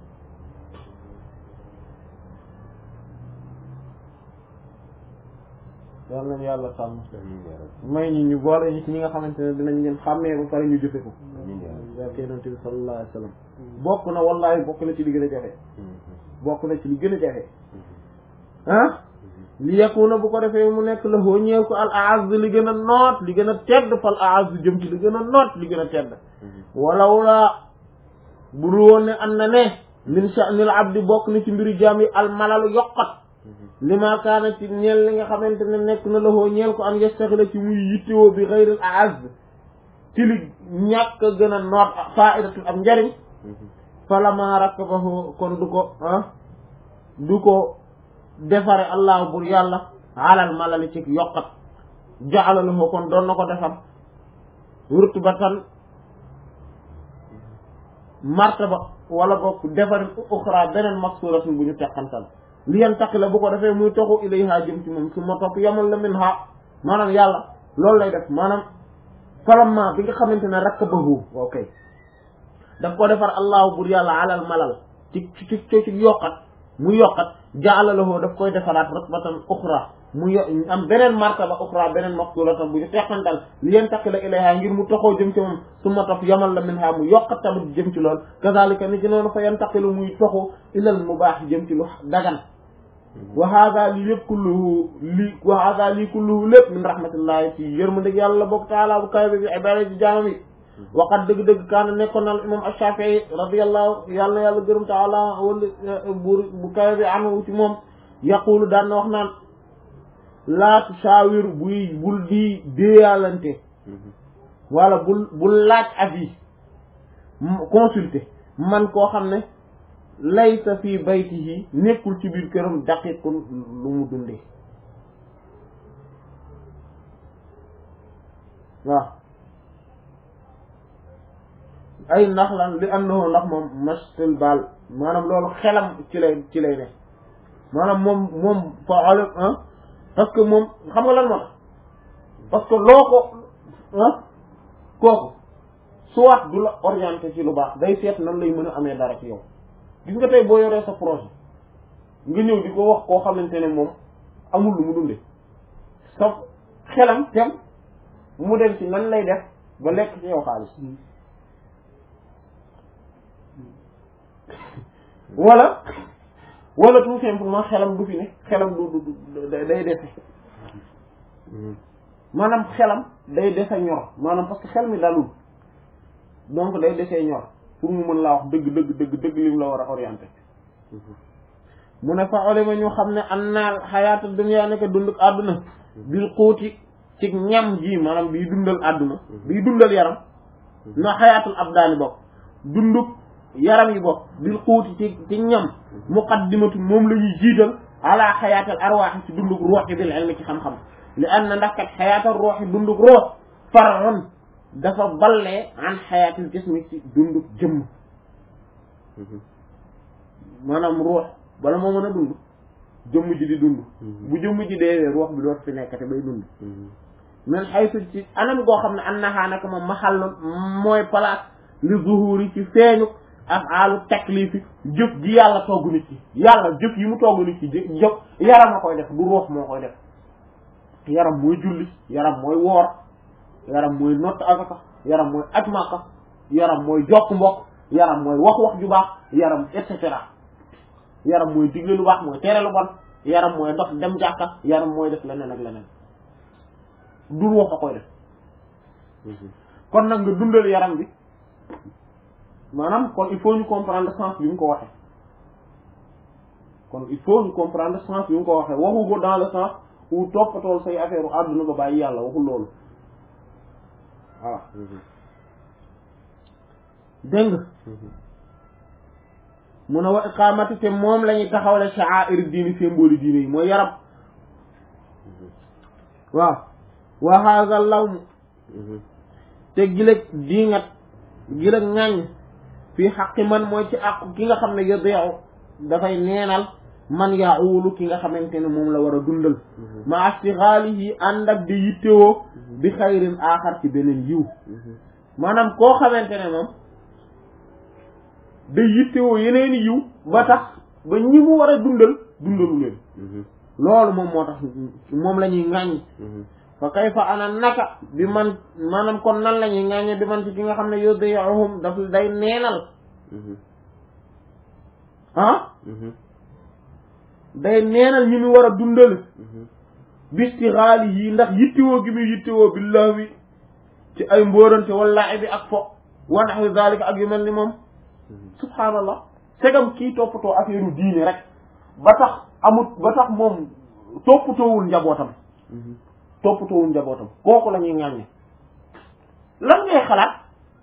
yal nañu yàlla sàmm may ñi ñu boole ñi ci ñi nga xamante ne dinañ leen xàmmee ba pare ñu jëfe ko barke yonent bi sallallahu alayhi wa sallam bokk na wallahi bokk na ci li gën a jafe bokk na ci li gën a jafe ah li yakuna bu ko defee mu nekk la hoo ñeel ko al aaz li gën a noot li gën a tedd fal aaz jëm ci li gën a noot li gën a tedd walaw la bu dul woon ne am na ne min sha'nil abdi bokk na ci mbiru jaam yi al malalu yokkat li ma kaana ci ñeel li nga xamante ne nekk na la hoo ñeel ko an yastaxila ci muy yittewoo bi xayril aaz ci li ñàkk a gën a noot faidatul am njariñ falama rakkabahu kon du ko ah du ko defare allah bur yàlla alal malali ci yokkat jaalalahu kon doon na ko defar rutbatan martaba wala boog defarin uxra beneen maksuratun bu ñu teqantal li yan taqi la bu ko defee muy toxu ilayha jëm ci moom su ma topp yamal la min ha maanaam yàlla loolu lay def maanaam falamma bi nga xamante ne rakkabahu ok daf ko defar allahu bur yàlla alal malal ci ci ci ci yokkat mu yokkat jaalalahu daf koy defaraat rutbatan uxra mu yo am beneen martaba uxra beneen maqsulatan bu ñu teqantal li yeen taqi la ilayha ngir mu toxoo jëm ci moom su ma topp yamal la min ha mu yokkat tamit jëm ci lool kazalika ni ci noonu fa yantaqilu muy toxu ilal mubaax jëm ci lu dagan wa hada lii lépp kulluhu lii wa hada lii kulluhu lépp min rahmatillahi ci yërmandeg yàlla bokk taala bu kawe bi ibada ci jaamam yi waqat dëgg-dëgg kaana nekkoon na imam Ash-Shafi'i radiyallahu yàlla na yàlla gërëm taala wala buur bu kawe bi anu ci moom yaqulu daan na wax naan laa tusaawir buy bul di déeyalante wala bul bul laaj avis consulter man koo xam ne laysa fi baytihi nekkul ci biir këram daqiqun lu mu dundee waaw ay ndax lan li annahu ndax moom mastel baal maanaam loolu xelam ci lay ci lay ne maanaam moom moom fa ale ah parce que moom xam nga lan moo tax parce que loo ko ah kooku soit du la orienté ci lu baax day seet nan lay mën a amee dara ci yow gis nga tey boo yoree sa projet nga ñëw di ko wax koo xamante ne moom amul lu mu dunde sa xelam tem mu dem ci nan lay def ba lekk ci yow xaalis wala wala tout simplement xelam du fi ne xelam du du day defe maanaam xelam day dese ñor maanaam parce que xel mi dalul donc day desee ñor pour mu mën laa wax dëgg dëgg dëgg dëgg lim la war a orienté mu ne fa olima ñu xam ne an naa xayaata dunya nekk dunduk àdduna bil xuuti ci ñam ji maanaam bii dundal àdduna bii dundal yaram na xayaatul abdaani bokk dunduk yaram yi bokk bil xuuti ci ci ñam muqaddimatu moom la ñuy jiital ala xayaatal arwaaxi ci dunduk ruux yi bil ilmi ci xam-xam li an na ndax kat xayaatal ruux yi dunduk ruux far'un dafa ballee an xayaatil jismi ci dunduk jëmm maanaam ruux bala moo mën a dund jëmm ji di dund bu jëmm ji deewee ruux bi doot fi nekkate bay dund men xaytu ci anam goo xam ne an naxaa naka moom maxal mooy place li zuhuri ci feeñu afaalu taklifi jëf ji yàlla togg nit ki yàlla jëf yi mu togg nit ki jëf jëf yaram a koy def du ruux moo koy def yaram mooy julli yaram mooy woor yaram mooy nott asaka yaram mooy aj Makka yaram mooy jokk mbokk yaram mooy wax wax ju baax yaram et cetera yaram mooy digle lu baax mooy tere lu bon yaram mooy dox dem jàkka yaram mooy def leneen ak leneen du ruux a koy def kon nag nga dundal yaram bi maanaam kon il faut ñu comprendre sens bi mu ko waxee kon il faut ñu comprendre sens bi mu ko waxee waxu ko dans le sens où toppatool say affaire u àdduna ba bàyyi yàlla waxul loolu voilà dégg nga mun a wa iqamati te moom la ñuy taxawle sha'air diini symbole diine yi mooy yaram waaw wa hadha lawm te gileg diingat gileg ŋàññ fii xaqi man mooy ci àqu ki nga xam ne yadi'u dafay neenal man yaawulu ki nga xamante ne moom la war a dundal ma astighalihi ànd ak di yittewoo bi xayrin aaxar ci beneen yiw maanaam koo xamante ne moom day yittewoo yeneeni yiw ba tax ba ñi mu war a dundal dundalu leen loolu moom moo tax moom la ñuy ŋàññ fa kayfa ana naka bi man maanaam kon nan la ñuy ŋàññe bi man ci ki nga xam ne yudiyuhum daf day neenal ah day neenal ñi mu war a dundal bistixaali yi ndax yittewoo gi muy yittewoo billahi ci ay mbóorante wala bi ak fo wa naxwi zalika ak yu mel ni moom subhaanallah segam kii toppatoo affaire diine rek ba tax amut ba tax moom toppatoowul njabootam toppatoowul njabootam kooku la ñuy ŋàññe lan ngay xalaat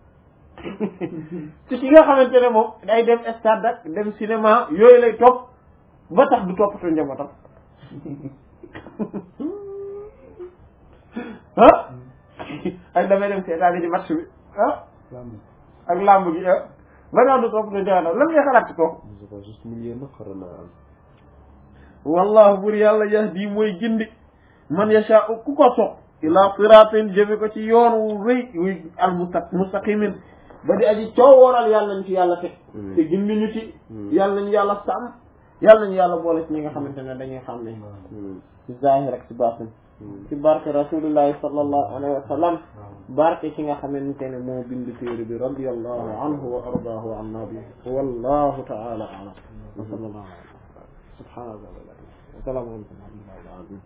ci ki nga xamante ne moom day dem stade ak dem cinéma yooyu lay topp ba tax du toppatoo njabootam ah ak damay dem seetaani ci match bi ah ak làmb gi ah ba tax du toppatoo njabootam lan ngay xalaat ci kooku c'est pas juste milieu nag xara naa am wallahu bur yàlla yahdi mooy gindi man yasha ku ko sopp ila siratin jëme ko ci yoon wu rëy wuy al musta mustaqimin ba di aji coow wooral yàlla nañ ci yàlla teg te gindi ñu ci yàlla nañu yàlla sàmm yàlla nañu yàlla boole ci ñi nga xamante ne dañuy xam ne ci zahir ak ci baatin ci barke rasulillahi sallallahu alayhi wa sallam barke ki nga xamante ne moo bind téere bi radiyallahu anhu wa ardaahu an nabi wallahu ta'ala a'lam wa sallallahu subhanahu wa ta'ala wa salaamu alaykum wa rahmatullahi wa barakatuh